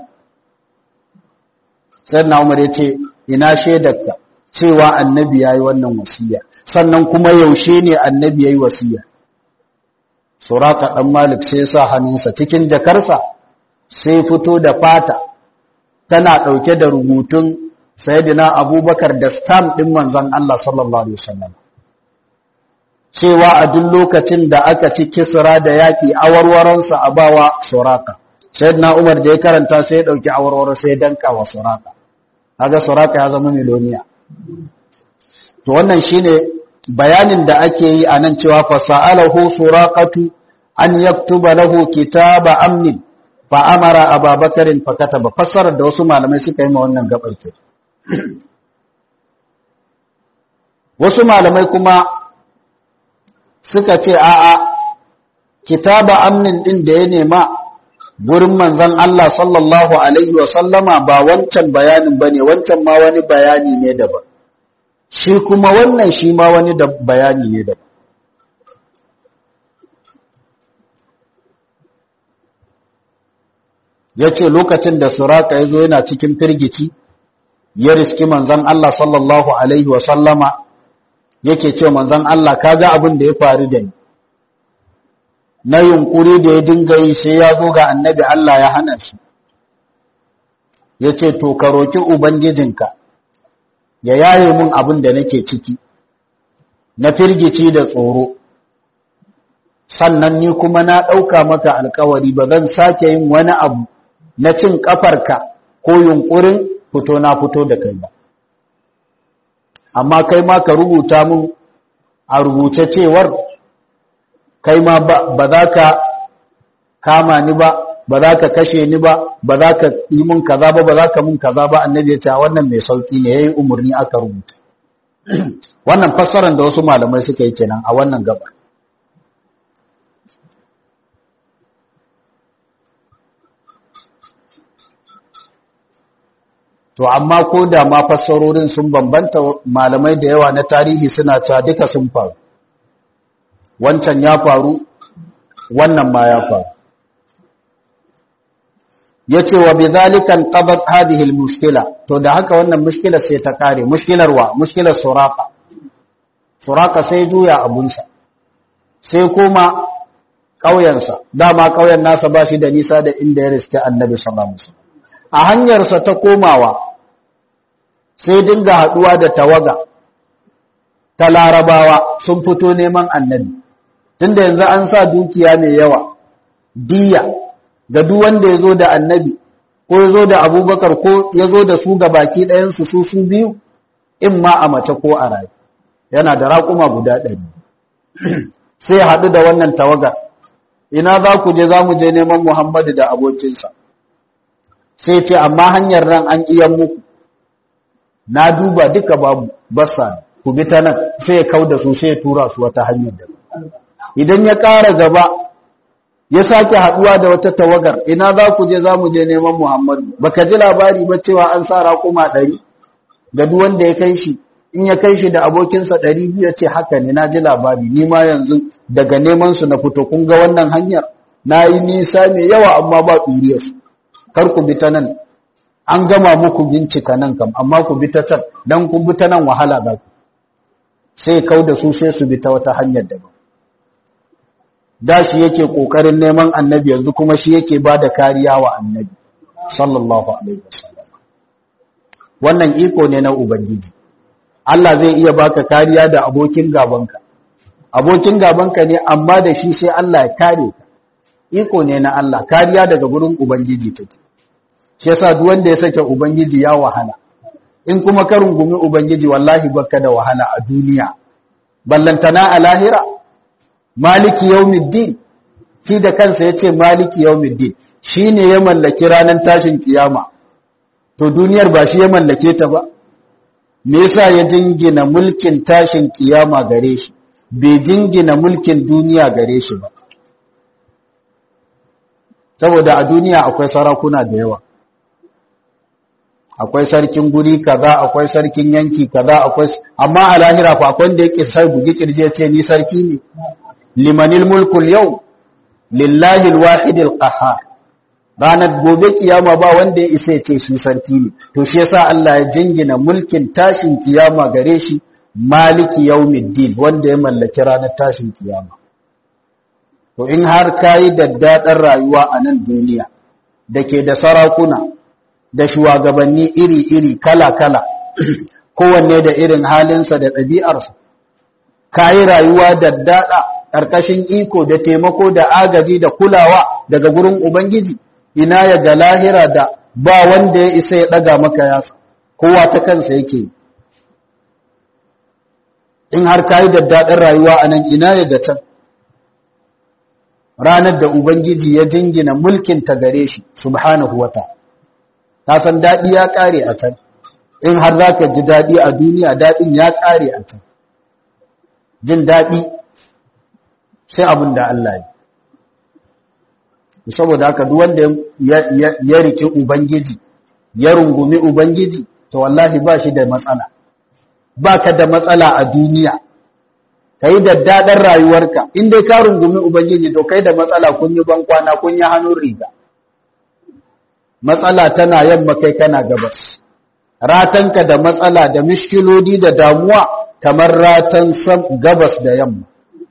sannan umar ya ce ina shaidarka cewa annabi ya yi wannan wasiya sannan kuma yaushe ne annabi ya yi wasiya suraka ɗan malik sai sa hannunsa cikin jakarsa sai fito da fata tana ɗauke da rubutun sayidina abubakar da stamp ɗin manzan Allah sallallahu Alaihi wasallam cewa a duk lokacin da aka ci kisra da yaƙi awarwaransa a bawa suraka sayidina umar da ya karanta sai ya ɗauki awarwarar sai ya danka wa suraka haga suraka ya zama miloniya to wannan shine bayanin da ake yi a nan cewa fasa'alahu suraqatu an yaktuba lahu kitaba amnin fa amara ababakarin fa kataba fassarar da wasu malamai suka yi ma wannan gabar ke wasu malamai kuma suka ce a'a kitaba amnin din da ya nema gurin manzon Allah sallallahu alaihi wa sallama ba wancan bayanin bane wancan ma wani bayani ne daban shi kuma wannan shi ma wani da bayani ne daban ya ce lokacin da suraka ya zo yana cikin firgici ya riski manzan Allah sallallahu Alaihi wasallama yake ce manzan Allah kaga abin da ya faru da ni na yunkuri da ya dinga yi sai ya zo ga annabi Allah ya hana shi ya ce to ka roki ubangijinka ya yaye mun abin da nake ciki na firgici da tsoro sannan ni kuma na ɗauka maka alkawari ba zan sake yin wani abu na cin ƙafarka ko yunƙurin fito na fito da kai ba amma kai ma ka rubuta mun a rubuce cewar kai ma ba za ka kama ni ba ba za ka kashe ni ba ba za ka yi mun kaza ba ba za ka mun kaza ba annabi ya ce wannan mai sauki ne yayi umarni aka rubuta wannan fassarar da wasu malamai suka yi kenan a wannan gaba to amma ko da ma fassarorin sun bambanta malamai da yawa na tarihi suna cewa duka sun faru wancan ya faru wannan ma ya faru yace wa bidhalikan qadat hadhihi almushkila to da haka wannan mushkilar sai ta kare mushkilar wa mushkilar suraka suraka sai juya abunsa sai kuma ƙauyensa dama ƙauyen nasa ba shi da nisa da inda ya riske annabi sallallahu alaihi wasallam a hanyarsa ta komawa sai dinga haduwa da tawaga ta larabawa sun fito neman annabi tunda yanzu an sa dukiya mai yawa diya ga duk wanda ya zo da annabi ko ya zo da abubakar ko ya zo da su ga baki ɗayansu su su biyu in ma a mace ko a rayu yana da raƙuma guda ɗari sai haɗu da wannan tawagar ina za ku je za mu je neman muhammadu da abokinsa sai ce amma hanyar nan an iya muku na duba duka babu basa ku bi ta nan sai ya kau da su sai ya tura su wata hanyar da idan ya ƙara gaba ya sake haɗuwa da wata tawagar ina za ku je za mu je neman muhammadu baka ji labari ba cewa an sa raƙuma ɗari ga duk wanda ya kai shi in ya kai shi da abokinsa ɗari biyu ya ce haka ne na ji labari ni ma yanzu daga neman su na fito kun ga wannan hanyar na yi nisa mai yawa amma ba ɗuriyarsu kar ku bi ta nan an gama muku bincika nan kam amma ku bi ta can dan ku bi ta nan wahala za ku sai kau da su sai su bi ta wata hanyar daban da shi yake kokarin neman annabi yanzu kuma shi yake ba da kariya wa annabi sallallahu alaihi wasallam wannan iko ne na ubangiji Allah zai iya baka kariya da abokin gabanka abokin gabanka ne amma da shi sai Allah ya kare ka iko ne na Allah kariya daga gurin ubangiji take shi yasa duk wanda ya sake ubangiji ya wahala in kuma ka rungumi ubangiji wallahi baka da wahala a duniya ballantana a lahira maliki yawmiddin shi da kansa yace maliki yawmiddin shine ya mallaki ranar tashin kiyama to duniyar ba shi ya mallake ta ba me yasa ya jingina mulkin tashin kiyama gare shi bai jingina mulkin duniya gare shi ba saboda a duniya akwai sarakuna da yawa akwai sarkin guri kaza akwai sarkin yanki kaza akwai amma a lahira fa akwai wanda yake sai bugi kirje ce ni sarki ne limanil mulkul yau lillahi alwahidil qahhar ranar gobe kiyama ba wanda ya isa ya ce shi sarki ne to shi yasa Allah ya jingina mulkin tashin kiyama gare shi maliki yawmiddin wanda ya mallaki ranar tashin kiyama to in har kayi daddaɗar rayuwa a nan duniya da ke da sarakuna da shugabanni iri-iri kala-kala kowanne da irin halinsa da ɗabi'arsa kayi rayuwa daddaɗa ƙarƙashin iko da taimako da agaji da kulawa daga gurin ubangiji ina ya ga lahira da ba wanda ya isa ya ɗaga maka yatsa kowa ta kansa yake in har kayi daddaɗar rayuwa a nan ina ya ga can ranar da Ubangiji ya jingina mulkin ta gare shi subhanahu wa ta ta san daɗi ya ƙare a can in har za ka ji daɗi a duniya daɗin ya ƙare a can jin daɗi sai abin da Allah yi saboda haka duk wanda ya rike Ubangiji ya rungumi Ubangiji to wallahi ba shi da matsala ba ka da matsala a duniya ka yi daddaɗar rayuwarka in dai ka rungumi ubangiji to kai da matsala kun yi bankwana kun yi hannun riga matsala tana yamma kai kana gabas ratanka da matsala da mishkilodi da damuwa kamar ratan gabas da yamma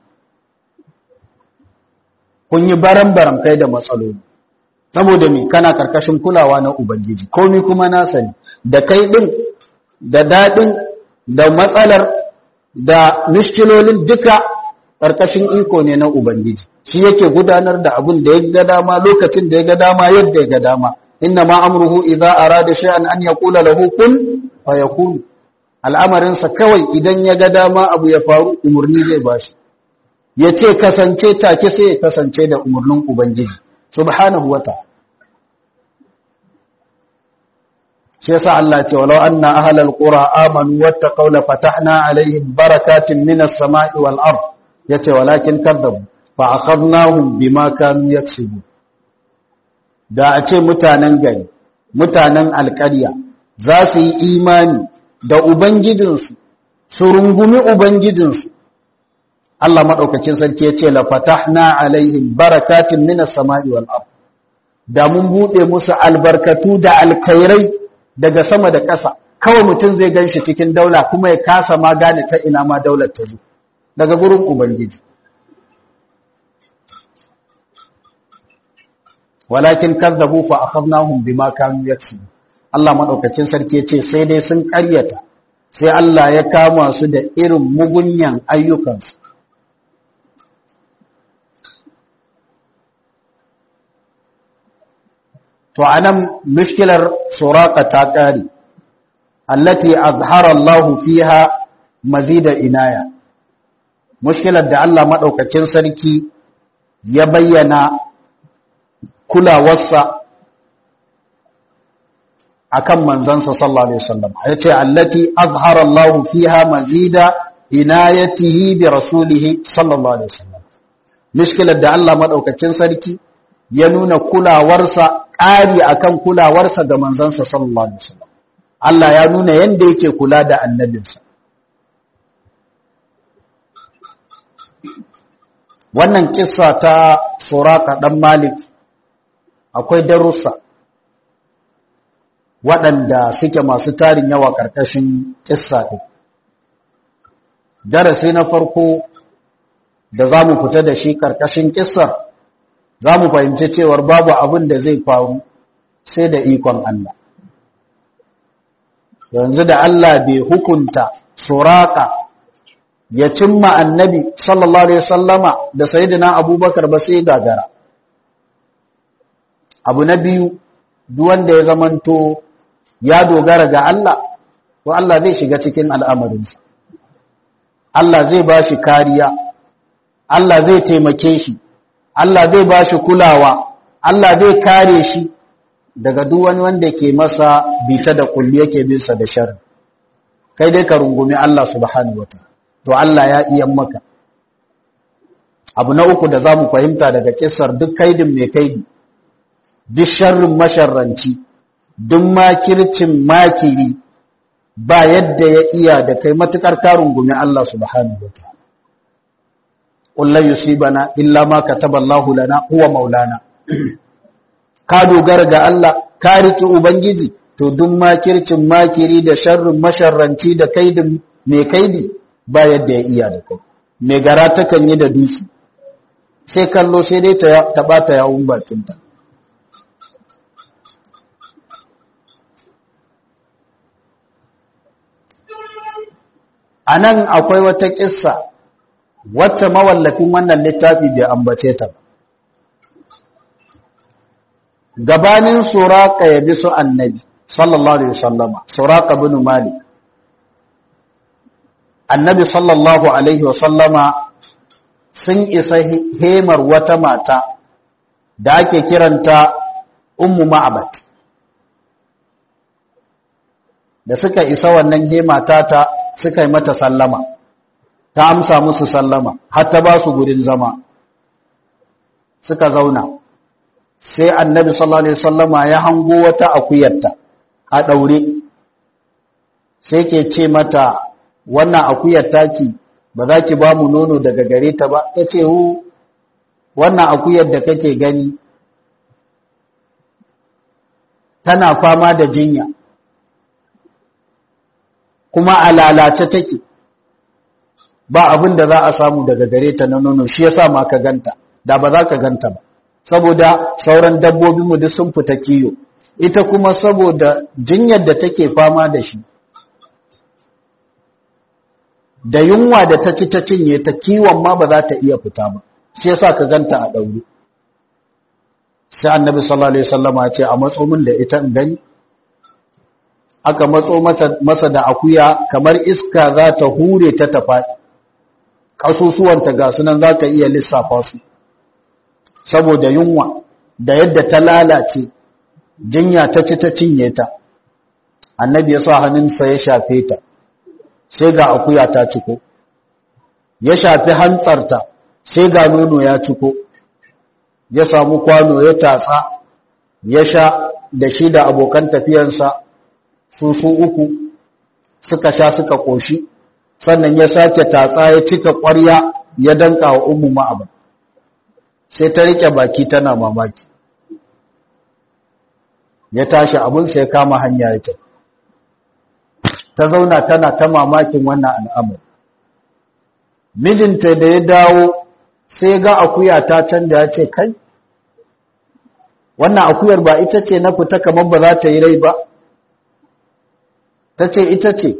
kun yi baran-baran kai da matsaloli saboda me kana karkashin kulawa na ubangiji komi kuma na sani da kai din da daɗin da matsalar da mishkilolin duka ƙarƙashin iko ne na Ubangiji shi yake gudanar da abin da ya ga dama lokacin da ya ga dama yadda ya ga dama inna ma amruhu idza arada shay'an an yaqula lahu kun fayakun al'amarin sa kawai idan ya ga dama abu ya faru umurni zai bashi yace kasance take sai ya kasance da umurnin Ubangiji subhanahu wata shi yasa Allah ce walau anna ahlal qura amanu wattaqaw la fatahna alaihim barakatin minas sama'i wal ard yace walakin kadzabu fa akhadnahum bima kanu yaksubu da a ce mutanen gari mutanen alƙarya za su yi imani da ubangijinsu su rungumi ubangijinsu Allah madaukakin sarki yace la fatahna alaihim barakatin minas sama'i wal ard da mun bude musu albarkatu da alkhairai daga sama da ƙasa kawai mutum zai gan shi cikin daula kuma ya kasa ma gane ta ina ma daular ta zo daga gurin ubangiji walakin kazzabu fa akhadnahum bima kanu yaksubu Allah madaukakin sarki yace sai dai sun ƙaryata sai Allah ya kama su da irin mugunyan ayyukansu to anan mushkilar suraka ta kare allati azhara Allah fiha mazida inaya mushkilar da Allah madaukakin sarki ya bayyana kulawarsa akan manzansa sallallahu alaihi wasallam yace allati azhara Allah fiha mazida inayatihi bi rasulihi sallallahu alaihi wasallam mishkilar da Allah madaukakin sarki ya nuna kulawarsa ƙari akan kulawarsa ga manzansa sallallahu alaihi wasallam Allah ya nuna yanda yake kula da annabinsa wannan kissa ta suraka dan malik akwai darussa waɗanda suke masu tarin yawa ƙarƙashin kissa ɗin darasi na farko da za mu fita da shi ƙarƙashin kissar za mu fahimci cewar babu abin da zai faru sai da ikon Allah yanzu da Allah bai hukunta suraka ya cimma annabi sallallahu alaihi wasallama da sayyidina abubakar ba sai gagara abu na biyu duk wanda ya zamanto ya dogara ga Allah to Allah zai shiga cikin al'amarinsa Allah zai ba shi kariya Allah zai taimake shi Allah zai ba shi kulawa Allah zai kare shi daga duk wani wanda ke masa bita da kulli yake binsa da sharri kai dai ka rungumi Allah subhanahu wataala to Allah ya iya maka abu na uku da zamu fahimta daga kissar duk kaidin mai kaidi duk sharrin masharranci duk makircin makiri ba yadda ya iya da kai matukar ka rungumi Allah subhanahu wataala qul la yusibana illa ma kataballahu lana huwa maulana ka dogara ga Allah ka riki ubangiji to duk makircin makiri da sharrin masharranci da kaidin mai kaidi ba yadda ya iya da kai mai gara takan yi da dutse sai kallo sai dai ta bata yawun bakinta a nan akwai wata ƙissa wacce mawallafin wannan littafi bai ambace ta gabanin suraka ya bi su annabi sallallahu alaihi wasallama suraka bin malik annabi sallallahu alaihi wasallama sun isa hemar wata mata da ake kiranta ummu ma'abat da suka isa wannan hema ta suka yi mata sallama ta amsa musu sallama har ta ba su gurin zama suka zauna sai annabi sallallahu alaihi wasallama ya hango wata akuyarta a daure sai ke ce mata wannan akuyar taki ba za ki ba mu nono daga gare ta ba ta ce hu wannan akuyar da kake gani tana fama da jinya kuma a lalace take ba abin da za a samu daga gare ta na nono shi yasa ma ka ganta da ba za ka ganta ba saboda sauran dabbobinmu duk sun fita kiyo ita kuma saboda jinyar da take fama da shi da yunwa da ta ci ta cinye ta kiwon ma ba za ta iya fita ba shi yasa ka ganta a daure sai annabi sallallahu alaihi wasallam ya ce a matso min da ita in gani aka matso masa da akuya kamar iska za ta hure ta tafa kasusuwanta ga sunan za ka iya lissafa su saboda yunwa da yadda ta lalace jinya ta ci ta cinye ta annabi ya sa hannunsa ya shafe ta sai ga akuya ta ciko ya shafi hantsarta sai ga nono ya ciko ya samu kwano ya tatsa ya sha da shi da abokan tafiyansa su su uku suka sha suka koshi sannan ya sake tatsa ya cika ƙwarya ya danka wa ummu ma'aba sai ta rike baki tana mamaki ya tashi abinsa ya kama hanya ya tafi ta zauna tana ta mamakin wannan al'amur mijinta da ya dawo sai ga akuya ta canja ya ce kai wannan akuyar ba ita ce na fita kamar ba za ta yi rai ba ta ce ita ce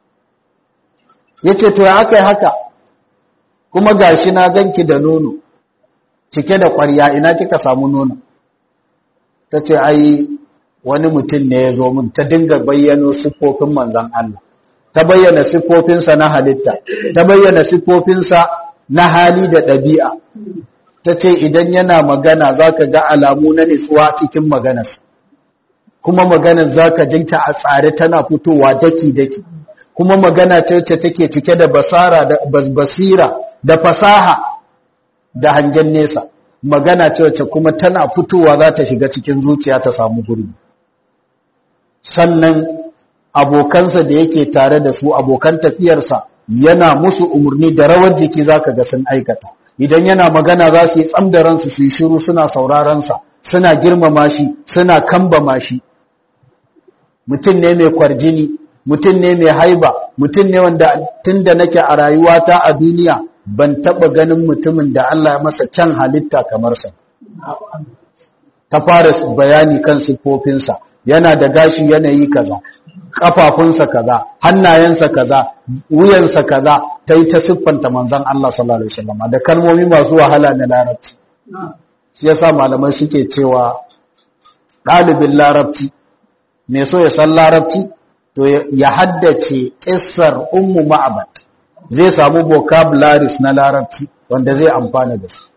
ya ce to ya aka yi haka kuma gashi na ganki da nono cike da ƙwarya ina kika samu nono ta ce ai wani mutum ne ya zo min ta dinga bayyano siffofin manzan Allah ta bayyana siffofinsa na halitta ta bayyana siffofinsa na hali da ɗabi'a ta ce idan yana magana za ka ga alamu na nutsuwa cikin maganarsa kuma maganar zaka jinta a tsare tana fitowa daki daki kuma magana ce wacce take cike da basara da basira da fasaha da hangen nesa magana ce wacce kuma tana fitowa za ta shiga cikin zuciya ta samu gurbi sannan abokansa da yake tare da su abokan tafiyarsa yana musu umarni da rawar jiki zaka ga sun aikata idan yana magana za su yi tsam da ransu su yi shiru suna sauraron sa suna girmama shi suna kambama shi mutum ne mai kwarjini mutum ne mai haiba mutum ne wanda tunda nake a rayuwata a duniya ban taba ganin mutumin da Allah ya masa kyan halitta kamar sa ta fara bayani kan siffofinsa yana da gashi yanayi kaza kafafunsa kaza hannayensa kaza wuyansa kaza ta yi ta siffanta manzon Allah sallallahu alaihi wasallam da kalmomi masu wahala na larabci shi yasa malamai suke cewa ɗalibin larabci mai so ya san larabci to ya haddace ƙissar ummu ma'abad zai samu vocabularies na larabci wanda zai amfana da su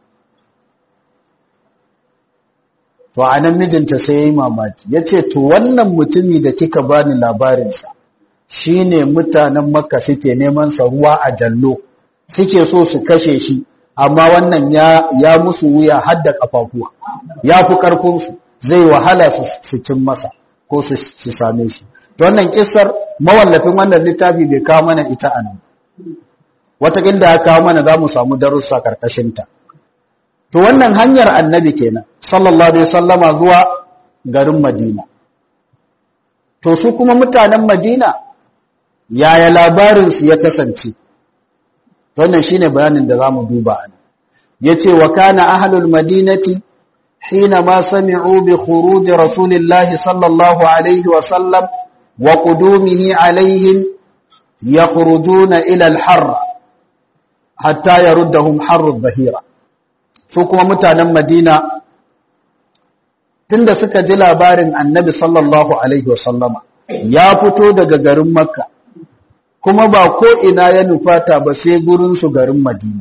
to a nan mijinta sai ya yi mamaki ya ce to wannan mutumi da kika bani labarinsa shi ne mutanen makka suke neman sa ruwa a jallo suke so su kashe shi amma wannan ya, musu wuya har da ƙafafuwa ya fi ƙarfinsu zai wahala su cin masa ko su same shi wannan kissar mawallafin wannan littafi bai kawo mana ita a nan wataƙil da ya kawo mana za mu samu darussa ƙarƙashinta to wannan hanyar annabi kenan sallallahu alaihi sallama zuwa garin madina to su kuma mutanen madina yaya labarinsu ya kasance wannan shine bayanin da za mu duba a nan ya ce wa kana ahlul madinati حينما سمعوا بخروج رسول الله صلى الله عليه وسلم وقدومه عليهم يخرجون إلى الحر حتى يردهم حر الظهيرة سوكما متانا مدينة tunda suka ji labarin annabi sallallahu alaihi wasallama ya fito daga garin makka kuma ba ko ina ya nufata ba sai gurinsu garin madina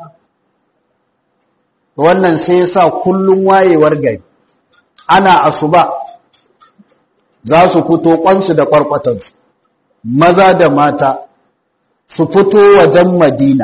wannan sai ya sa kullum wayewar gari ana asuba za su fito kwansu da kwarkwatansu maza da mata su fito wajen madina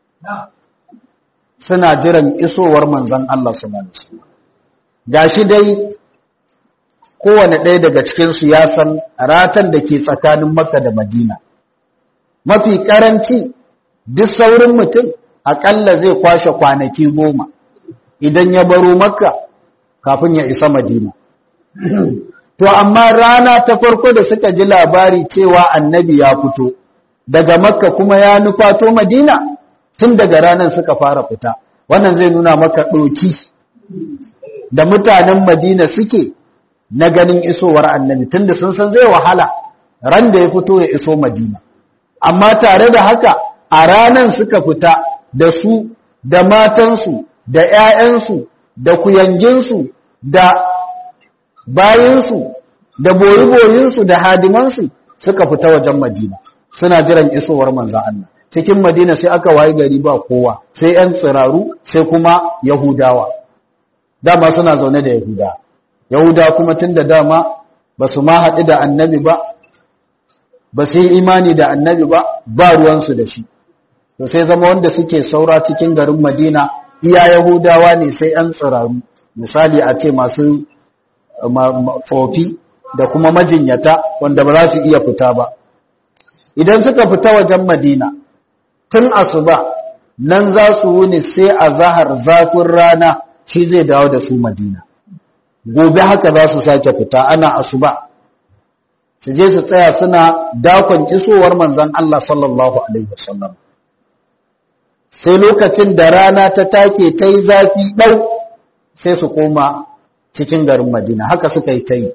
suna jiran isowar manzan Allah su ga shi dai kowane ɗaya daga cikinsu ya san ratan da ke tsakanin makka da madina mafi karanci duk saurin mutum aƙalla zai kwashe kwanaki goma idan ya baro makka kafin ya isa madina to amma rana ta farko da suka ji labari cewa annabi ya fito daga makka kuma ya nufato madina tun daga ranar suka fara fita wannan zai nuna maka ɗoki da mutanen madina suke na ganin isowar annabi tunda sun san zai wahala ran da ya fito ya iso madina amma tare da haka a ranar suka fita da su da matansu da ‘ya'yansu, da kuyanginsu, da bayinsu, da boyi-boyinsu, da hadimansu suka fita wajen Madina, suna jiran isowar manzan Allah. Cikin Madina sai aka wayi gari ba kowa, sai ‘yan tsiraru, sai kuma Yahudawa. Dama suna zaune da Yahuda. Yahuda kuma tun da dama ba su ma haɗu da annabi ba, ba su yi imani da annabi ba, ba ruwansu da shi. To sai zama wanda suke saura cikin garin Madina iya Yahudawa ne sai ‘yan tsiraru, misali a ce masu tsofi da kuma majinyata wanda ba za su iya fita ba. Idan suka fita wajen Madina, tun asuba nan za su wuni sai a zahar zafin rana shi zai dawo da su Madina. Gobe haka za su sake fita ana asuba. Su je su tsaya suna dakon isowar manzan Allah sallallahu Alaihi wasallam. sai lokacin da rana ta take ta yi zafi ɗau sai su koma cikin garin madina haka suka yi ta yi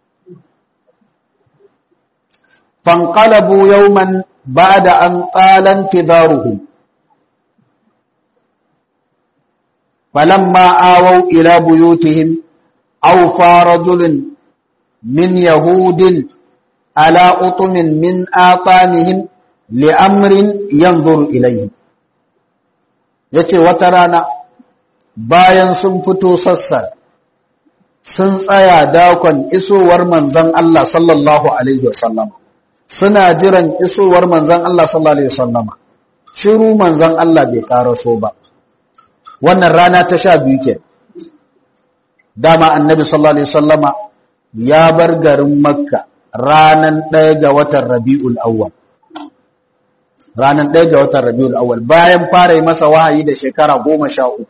fanƙalabu yauman ba da an ƙalan tizaruhu falamma awau ila buyutihim aw farajulun min yahudin ala utumin min aqamihim li amrin yanzuru ilayhi ya ce wata rana bayan sun fito sassa sun tsaya dakon isowar manzon Allah sallallahu alaihi wasallam suna jiran isowar manzon Allah sallallahu alaihi wasallam shiru manzon Allah bai karaso ba wannan rana ta sha biyu ke dama annabi sallallahu alaihi wasallama ya bar garin makka ranan ɗaya ga watan rabi'ul awwal ranan ɗaya ga watan rabi'ul awwal bayan fara yi masa wahayi da shekara goma sha uku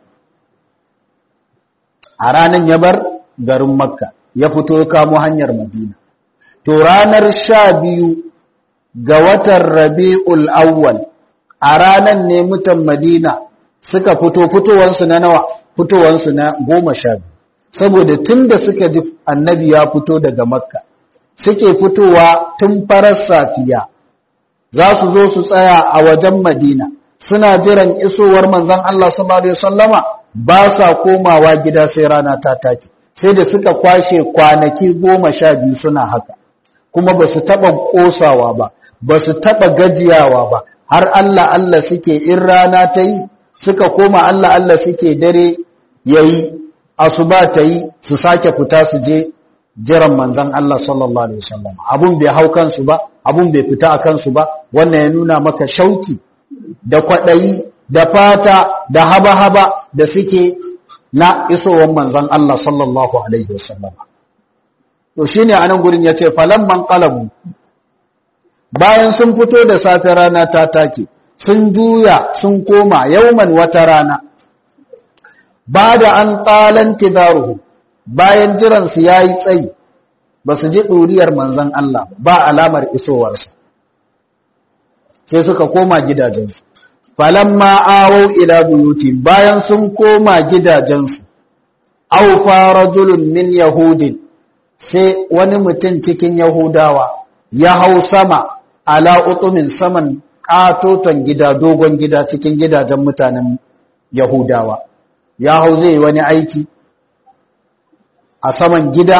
a ranan ya bar garin makka ya fito ya kamo hanyar madina to ranar sha biyu ga watan rabi'ul awwal a ranan ne mutan madina suka fito fitowansu na nawa fitowansu na goma sha biyu saboda tun da suka ji annabi ya fito daga makka suke fitowa tun farar safiya za su zo su tsaya a wajen madina suna jiran isowar manzon Allah sallallahu alaihi wasallama ba sa komawa gida sai rana ta take sai da suka kwashe kwanaki goma sha biyu suna haka kuma ba su taɓa ƙosawa ba ba su taɓa gajiyawa ba har Allah Allah suke in rana ta yi suka koma Allah Allah suke dare yayi asuba ta yi su sake fita su je jiran manzan Allah sallallahu alaihi wasallam abun bai hau kansu ba abun bai fita a kansu ba wannan ya nuna maka shauki da kwadayi da fata da haba-haba da suke na isowar manzan Allah sallallahu alaihi wasallam to shine anan gurin yace falamman qalabu bayan sun fito da safe rana ta take sun juya sun koma yauman wata rana ba da an ƙalan tidaruhu bayan jiransu ya yi tsayi ba su ji ɗuriyar manzan Allah ba alamar isowarsa sai suka koma gidajensu falamma awau ila buyuti bayan sun koma gidajensu aw farajulun min yahudin sai wani mutum cikin yahudawa ya hau sama ala utumin saman katoton gida dogon gida cikin gidajen mutanen yahudawa ya hau zai wani aiki a saman gida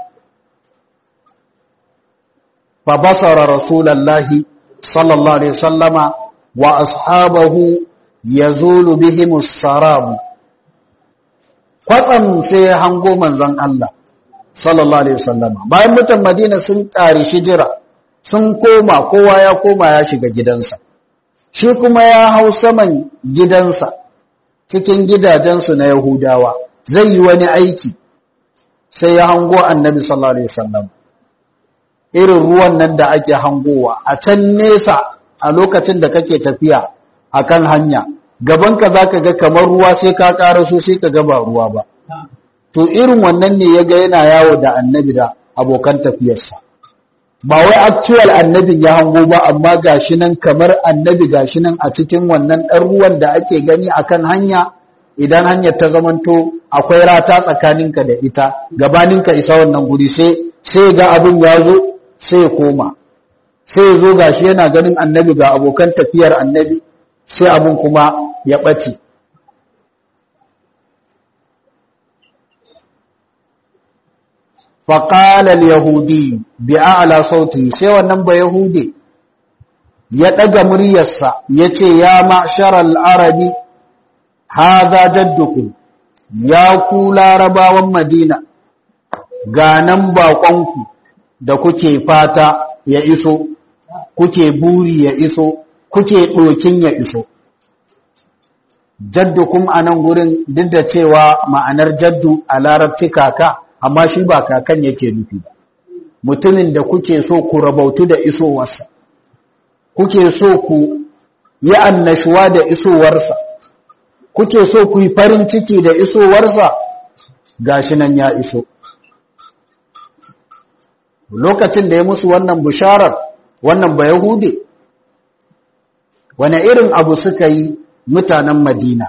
fa basara rasulallahi sallallahu alaihi sallama wa ashabahu yazulu bihim as-sarab kwatsam sai hango manzon Allah sallallahu alaihi sallama bayan mutan Madina sun tsari shijira sun koma kowa ya koma ya shiga gidansa shi kuma ya hau saman gidansa cikin gidajensu na Yahudawa zai yi wani aiki sai ya hango annabi sallallahu alaihi wasallam irin ruwan nan da ake hangowa a can nesa a lokacin da kake tafiya akan hanya gabanka zaka ga kamar ruwa sai ka karaso sai ka ga ba ruwa ba to irin wannan ne yaga yana yawo da annabi da abokan tafiyarsa ba wai actual annabin ya hango ba amma gashi nan kamar annabi gashi nan a cikin wannan ɗan ruwan da ake gani akan hanya idan hanyar ta zamanto akwai rata tsakaninka da ita gabaninka isa wannan guri sai sai ga abin ya zo sai ya koma sai ya zo gashi yana ganin annabi ga abokan tafiyar annabi sai abin kuma ya ɓace faƙalar yahudi bi a'ala sauti sai wannan ba yahudi ya ɗaga muryarsa ya ce ya ma'sharar arabi haza jadduku ya ku larabawan madina ga nan baƙonku da kuke fata ya iso kuke buri ya iso kuke ɗokin ya iso jaddukum a nan gurin duk da cewa ma'anar jaddu a larabci kaka amma shi ba kakan yake nufi ba mutumin da kuke so ku rabautu da isowarsa kuke so ku yi annashuwa da isowarsa kuke so ku yi farin ciki da isowarsa gashi nan ya iso lokacin da ya musu wannan bisharar wannan ba yahude wane irin abu suka yi mutanen madina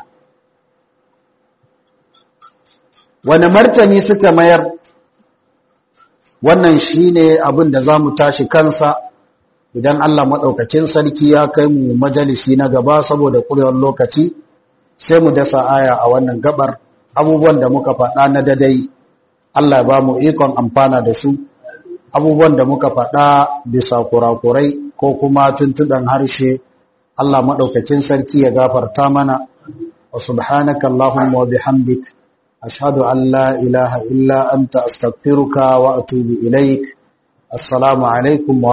wane martani suka mayar wannan shine abin da za mu tashi kansa idan Allah maɗaukacin sarki ya kai mu majalisi na gaba saboda ƙurewar lokaci sai mu dasa aya a wannan gabar abubuwan da muka faɗa na dadai Allah ba mu ikon amfana da su abubuwan da muka faɗa bisa kurakurai ko kuma tuntuɗan harshe Allah maɗaukacin sarki ya gafarta mana wa subhanaka Allahumma wa bihamdik ashhadu an la ilaha illa anta astaghfiruka wa atubu ilaik assalamu alaikum